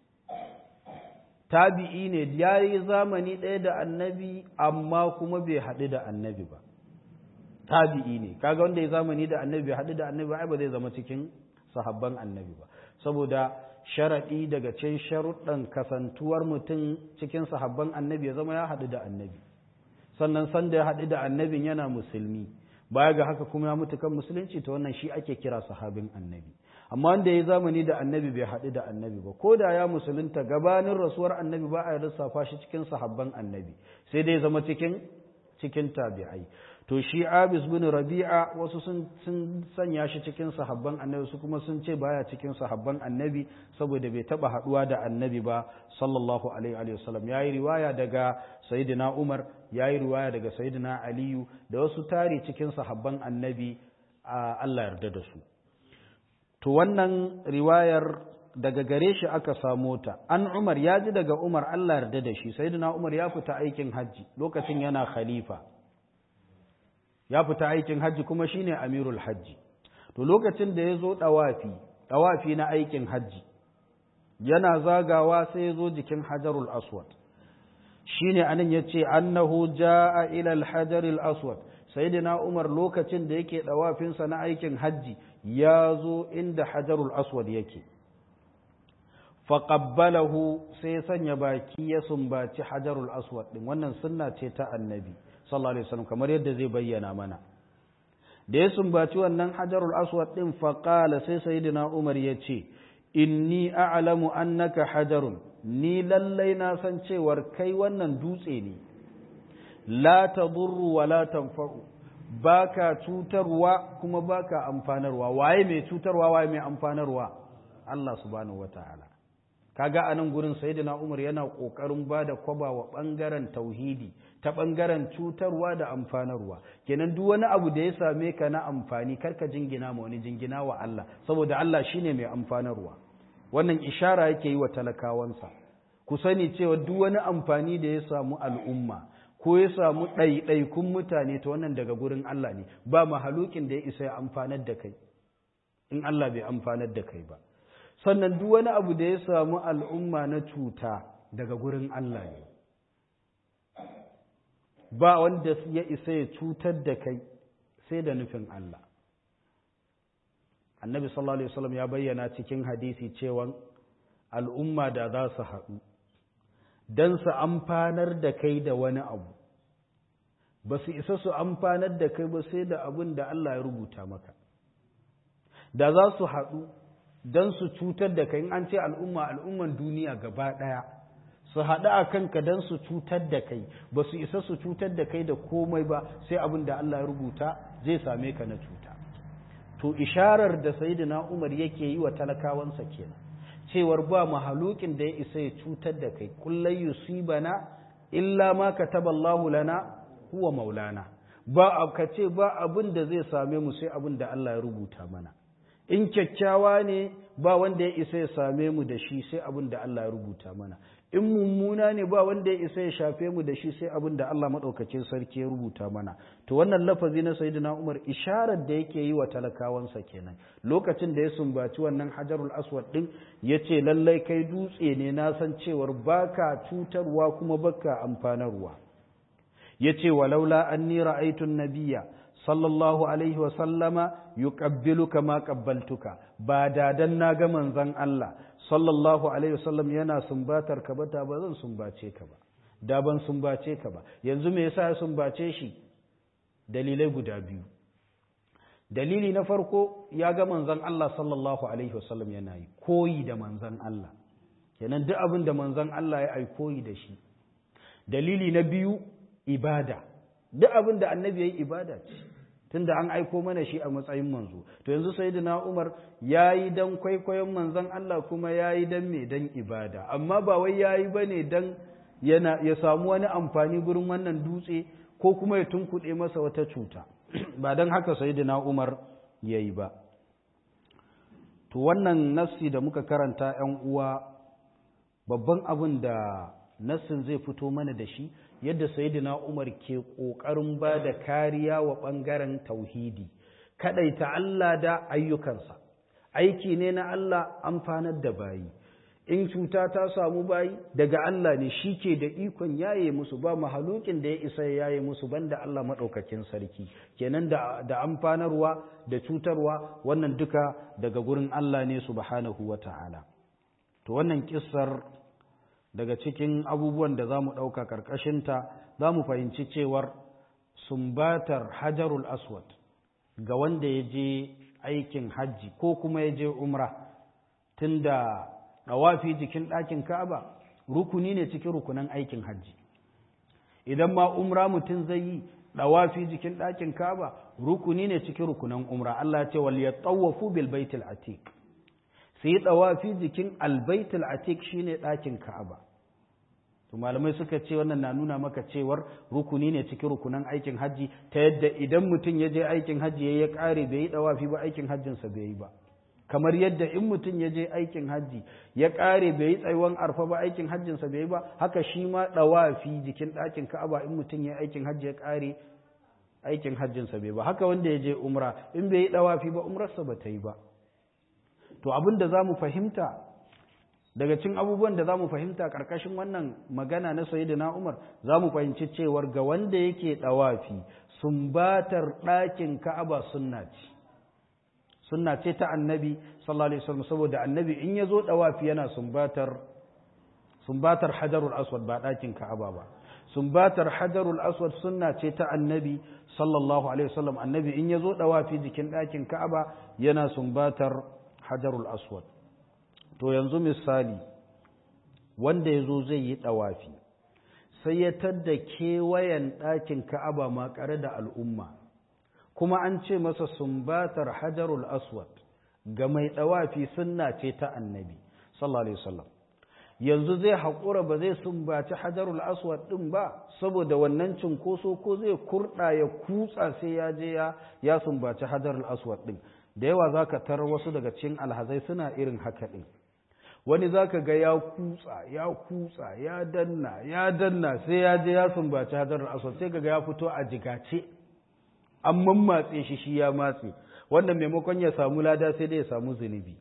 A: tabi'i ne ya yi zamani ɗaya da annabi amma kuma bai haɗu da annabi ba tabi'i ne kaga wanda ya zamani da annabi bai haɗu da annabi ba ba zai zama cikin sahabban annabi ba saboda sharaɗi daga cikin sharuɗan kasantuwar mutum cikin sahabban annabi ya zama ya haɗu da annabi sannan sanda ya haɗu da annabin yana musulmi baya ga haka kuma ya mutu kan musulunci ta wannan shi ake kira sahabin annabi amma wanda ya zamani da annabi bai haɗu da annabi ba ko da ya musulunta gabanin rasuwar annabi ba a lissafa shi cikin sahabban annabi sai dai zama cikin cikin tabi'ai to shi abis bin rabi'a wasu sun sun sanya shi cikin sahabban annabi su kuma sun ce baya cikin sahabban annabi saboda bai taba haduwa da annabi ba sallallahu alaihi wa sallam yayi riwaya daga sayyidina umar yayi riwaya daga sayyidina aliyu da wasu tari cikin sahabban annabi Allah yarda da su to wannan riwayar daga gare shi aka samo ta an umar ya ji daga umar Allah yarda da shi sayyidina umar ya fita aikin hajji lokacin yana khalifa ya fita aikin hajji kuma shine amirul hajji to lokacin da ya zo ɗawafi ɗawafi na aikin hajji yana zagawa sai ya zo jikin hajarul aswad shine anan ya ce annahu ja'a ila alhajaril aswad sayyidina umar lokacin da yake ɗawafinsa na aikin hajji ya zo inda hajarul aswad yake faƙabbalahu sai sanya baki ya sumbaci hajarul aswad ɗin wannan sunna ce ta annabi sallallahu alaihi wasallam kamar yadda zai bayyana mana da ya sumbaci wannan hajarul aswad din faqala sai sayyidina umar ya ce inni a'lamu annaka hajarun ni lallai na san cewar kai wannan dutse ne la tadurru wa la tanfa'u baka cutarwa kuma baka amfanarwa waye mai cutarwa waye mai amfanarwa Allah subhanahu wataala kaga anan gurin sayyidina Umar yana kokarin bada kwaba wa bangaren tauhidi ta bangaren cutarwa da amfanarwa kenan duk wani abu da ya same ka na amfani karka jingina ma wani jingina wa Allah saboda Allah shine mai amfanarwa wannan ishara yake yi wa talakawansa ku sani cewa duk wani amfani da ya samu al'umma ko ya samu ɗaiɗaikun mutane ta wannan daga gurin Allah ne ba mahalukin da ya isa ya amfanar da kai in Allah bai amfanar da kai ba sannan duk wani abu da ya samu al'umma na cuta daga gurin Allah ne ba wanda ya isa ya cutar da kai sai da nufin Allah annabi sallallahu alaihi wasallam ya bayyana cikin hadisi cewa al'umma da za su haɗu don su amfanar da kai da wani abu ba su isa su amfanar da kai ba sai da abin da Allah ya rubuta maka da za su haɗu don su cutar da kai in an ce al'umma al'umman duniya gaba ɗaya su haɗu a kanka don su cutar da kai ba su isa su cutar da kai da komai ba sai abin da Allah ya rubuta zai same ka na cuta to isharar da sayyidina Umar yake yi wa talakawansa kenan cewar ba mahalukin da ya isa ya cutar da kai kullai yusibana illa ma kataballahu lana huwa maulana ba ka ce ba abin da zai same mu sai abin da Allah ya rubuta mana in kyakkyawa ne ba wanda ya isa ya same mu da shi sai abin da Allah ya rubuta mana in mummuna ne ba wanda ya isa ya shafe mu da shi sai abin da Allah maɗaukacin sarki ya rubuta mana to wannan lafazi na sayyidina Umar isharar da yake yi wa talakawansa kenan lokacin da ya sumbaci wannan hajarul aswad din yace lallai kai dutse ne na san cewar baka cutarwa kuma baka amfanarwa yace walaula anni ra'aytu an-nabiyya sallallahu alaihi wa sallama yuqabbiluka ma qabbaltuka ba dadan naga manzon Allah sallallahu alaihi wasallam yana sumbatar ka ba da ba zan sumbace ka ba da ban sumbace ka ba yanzu me yasa ya sumbace shi dalilai guda biyu dalili na farko ya ga manzon Allah sallallahu alaihi wasallam yana yi koyi da manzon Allah kenan duk abin da manzon Allah ya ai koyi da shi dalili na biyu ibada duk abin da annabi ya yi ibada ce tunda an aiko mana shi a matsayin manzo to yanzu sayyidina Umar yayi dan kwaikwayon manzon Allah kuma yayi dan me dan ibada amma ba wai yayi bane dan yana ya samu wani amfani gurin wannan dutse ko kuma ya tunkuɗe masa wata cuta ba dan haka sayyidina Umar yayi ba to wannan nassi da muka karanta 'yan uwa babban abin da nassin zai fito mana da shi yadda sayyidina Umar ke ƙoƙarin ba da kariya wa ɓangaren tauhidi kaɗaita Allah da ayyukansa aiki ne na Allah amfanar da bayi in cuta ta samu bayi daga Allah ne shi ke da ikon yaye musu ba mahalukin da ya isa ya yaye musu banda Allah maɗaukakin sarki kenan da, da amfanarwa da cutarwa wannan duka daga gurin Allah ne subhanahu wa ta'ala to wannan kissar daga cikin abubuwan da za mu ɗauka ƙarƙashinta za mu fahimci cewar sumbatar hajarul aswad ga wanda ya je aikin hajji ko kuma ya je umra tunda ɗawafi jikin ɗakin ka'aba rukuni ne cikin rukunan aikin hajji idan ma umra mutum zai yi ɗawafi jikin ɗakin ka'aba rukuni ne cikin rukunan umra Allah ce wal yatawafu bil baitil atiq su yi ɗawafi jikin albaitul atik shine ɗakin ka'aba to malamai suka ce wannan na nuna maka cewar rukuni ne cikin rukunan aikin hajji ta yadda idan mutum ya je aikin hajji ya ƙare bai yi ɗawafi ba aikin hajjinsa bai yi ba kamar yadda in mutum ya je aikin hajji ya ƙare bai yi tsayuwan arfa ba aikin hajjinsa bai yi ba haka shi ma ɗawafi jikin ɗakin ka'aba in mutum ya aikin hajji ya ƙare aikin hajjinsa bai ba haka wanda ya je umra in bai yi ɗawafi ba umrarsa ba ta yi ba to abin da za mu fahimta daga cin abubuwan da za mu fahimta ƙarƙashin wannan magana na na umar za mu fahimci cewar ga wanda yake ɗawafi sumbatar ɗakin ka'aba sunna ce sunna ce ta annabi sallallahu alaihi wasallam saboda annabi in ya zo ɗawafi yana sumbatar sumbatar hajarul aswad ba ɗakin ka'aba ba sumbatar hajarul aswad sunna ce ta annabi sallallahu alaihi wasallam annabi in ya zo ɗawafi jikin ɗakin ka'aba yana sumbatar hajarul aswad to yanzu misali wanda ya zo zai yi ɗawafi sai ya tadda kewayen ɗakin ka'aba makare da al'umma kuma an ce masa sumbatar hajarul aswad ga mai ɗawafi sunna ce ta annabi sallallahu alaihi wasallam yanzu zai haƙura ba zai sumbaci hajarul aswad ɗin ba saboda wannan cinkoso ko zai kurɗa ya kutsa sai ya je ya sumbaci hajarul aswad ɗin da yawa za ka tarar wasu daga cikin alhazai suna irin haka ɗin wani za ka ga ya kutsa ya kutsa ya danna ya danna sai ya je ya sumbaci hadarar aswad sai ga ya fito a jigace an mammatse shi shi ya matse wanda maimakon ya samu lada sai dai ya samu zunubi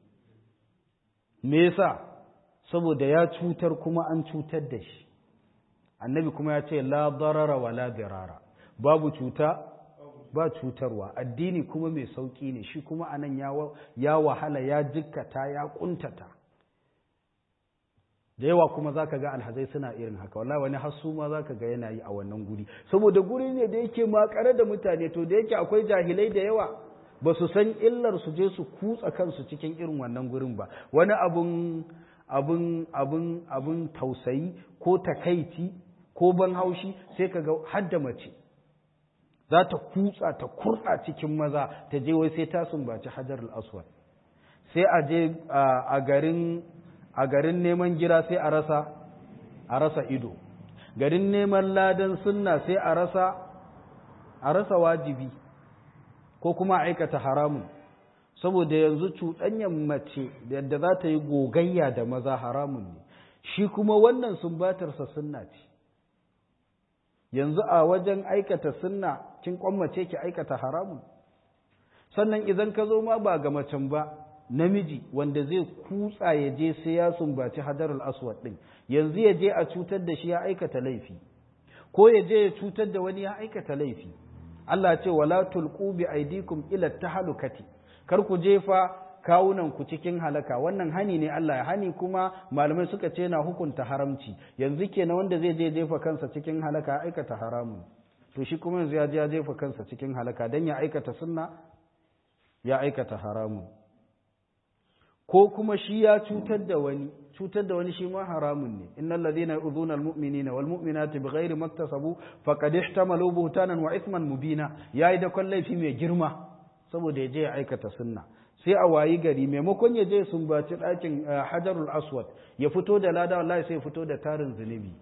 A: me yasa saboda ya cutar kuma an cutar da shi annabi kuma ya ce la darara wa la dirara babu cuta ba cutarwa addini kuma mai sauƙi ne shi kuma anan ya wahala ya jikkata ya ƙuntata da yawa kuma za ka ga alhazai suna irin haka wala wani hassu ma za ka ga yana yi a wannan guri saboda guri ne da yake makare da mutane to da yake akwai jahilai da yawa ba su san illar su je su kutsa kansu cikin irin wannan gurin ba wani abun abun abun abun tausayi ko takaici ko ban haushi sai ka ga hadda mace za ta kutsa ta kurɗa cikin maza ta je wai sai ta sumbaci hajar aswad sai a je a garin a garin neman gira sai a rasa a rasa ido garin neman ladan sunna sai a rasa a rasa wajibi ko kuma aikata haramun saboda yanzu cuɗanyan mace yadda za ta yi gogayya da maza haramun ne shi kuma wannan sumbatarsa sunna ce yanzu a wajen aikata sunna kin kwammace ki aikata haramun sannan idan ka zo ma ba ga macen ba namiji wanda zai kutsa ya je sai ya sumbaci hadarul aswad din yanzu ya je a cutar da shi ya aikata laifi ko ya je ya cutar da wani ya aikata laifi Allah ce wala tulqu bi aidikum ila tahlukati kar ku jefa kawunan ku cikin halaka wannan hani ne Allah ya hani kuma malamai suka ce na hukunta haramci yanzu kenan wanda zai je jefa kansa cikin halaka aikata haramun to shi kuma yanzu ya je ya jefa kansa cikin halaka dan ya aikata sunna ya aikata haramun ko kuma shi ya cutar da wani cutar da wani shi ma haramun ne innal ladina yu'dhuna almu'minina wal mu'minati bighairi maktasabu faqad ihtamalu buhtanan wa ithman mubina yayi da laifi mai girma saboda ya je ya aikata sunna sai a wayi gari maimakon ya je sumbaci ɗakin hajarul aswad ya fito da lada wallahi sai ya fito da tarin zunubi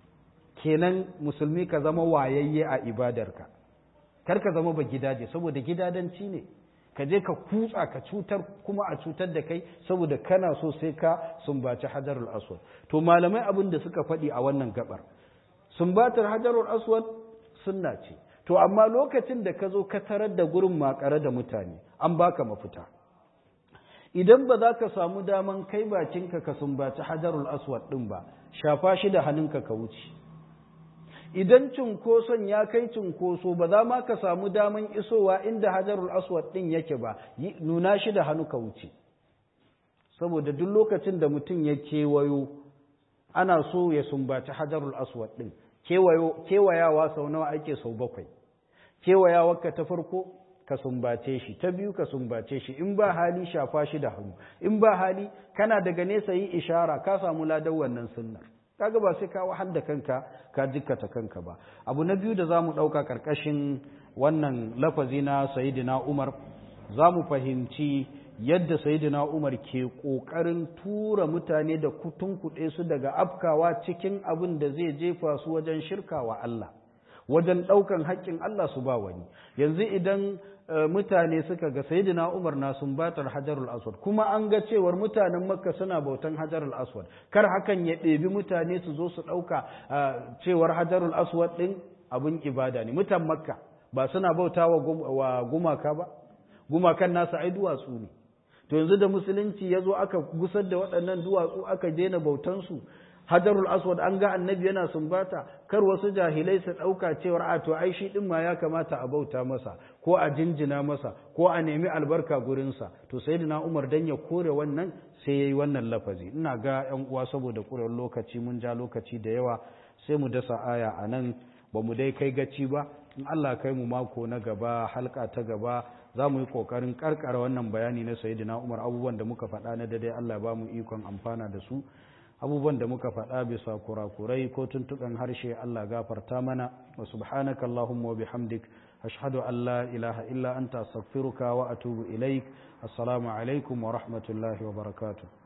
A: kenan musulmi ka zama wayayye a ibadarka kar ka zama ba gidaje saboda gidadanci ne ka je ka kutsa ka cutar kuma a cutar da kai saboda kana so sai ka sumbaci hajarul aswad to malamai abin da suka faɗi a wannan gabar sumbatar hajarul aswad sunna ce to amma lokacin da ka zo ka tarar da gurin makare da mutane an baka mafita idan ba za ka samu daman kai bakinka ka sumbaci hajarul aswad ɗin ba shafa shi da hannunka ka wuce idan cunkoson ya kai cunkoso ba za ma ka samu daman isowa inda hajarul aswad ɗin yake ba nuna shi da hannu ka wuce saboda duk lokacin da mutum ya kewayo ana so ya sumbaci hajarul aswad ɗin kewayawa sau nawa ake sau bakwai kewayawarka ta farko ka sumbace shi ta biyu ka sumbace shi in ba hali shafa shi da hannu in ba hali kana daga nesa yi ishara ka samu ladan wannan sunnar kaga ba sai ka wahal da kanka ka jikkata kanka ba abu na biyu da zamu dauka karkashin wannan lafazi na sayyidina Umar zamu fahimci yadda sayyidina Umar ke kokarin tura mutane da kutunkuɗe su daga afkawa cikin abin da zai jefa su wajen shirkawa Allah wajen ɗaukan haƙƙin Allah su ba wani yanzu idan mutane suka ga sayyidina Umar na sumbatar Hajarul Aswad kuma an ga cewar mutanen Makka suna bautan Hajarul Aswad kar hakan ya ɗebi mutane su zo su ɗauka cewar Hajarul Aswad ɗin abin ibada ne mutan Makka ba suna bauta wa gumaka ba gumakan nasu ai duwatsu ne to yanzu da musulunci ya zo aka gusar da waɗannan duwatsu aka daina bautansu hajarul aswad an ga annabi yana sumbata kar wasu jahilai su ɗauka cewar a to ai shi ɗin ma ya kamata a bauta masa ko a jinjina masa ko a nemi albarka gurinsa to sai na umar dan ya kore wannan sai ya yi wannan lafazi ina ga yan uwa saboda kurewar lokaci mun ja lokaci da yawa sai mu dasa aya a nan ba mu dai kai gaci ba in Allah kai mu mako na gaba halka ta gaba za mu yi ƙoƙarin ƙarƙara wannan bayani na sayyidina umar abubuwan da muka faɗa na daidai Allah ba mu ikon amfana da su abubuwan da muka faɗa bisa kurakurai ko tuntuɓen harshe Allah gafarta mana wa subhanaka Allahumma wa bihamdik ashhadu an la ilaha illa anta astaghfiruka wa atubu ilaik assalamu alaikum wa rahmatullahi wa barakatuh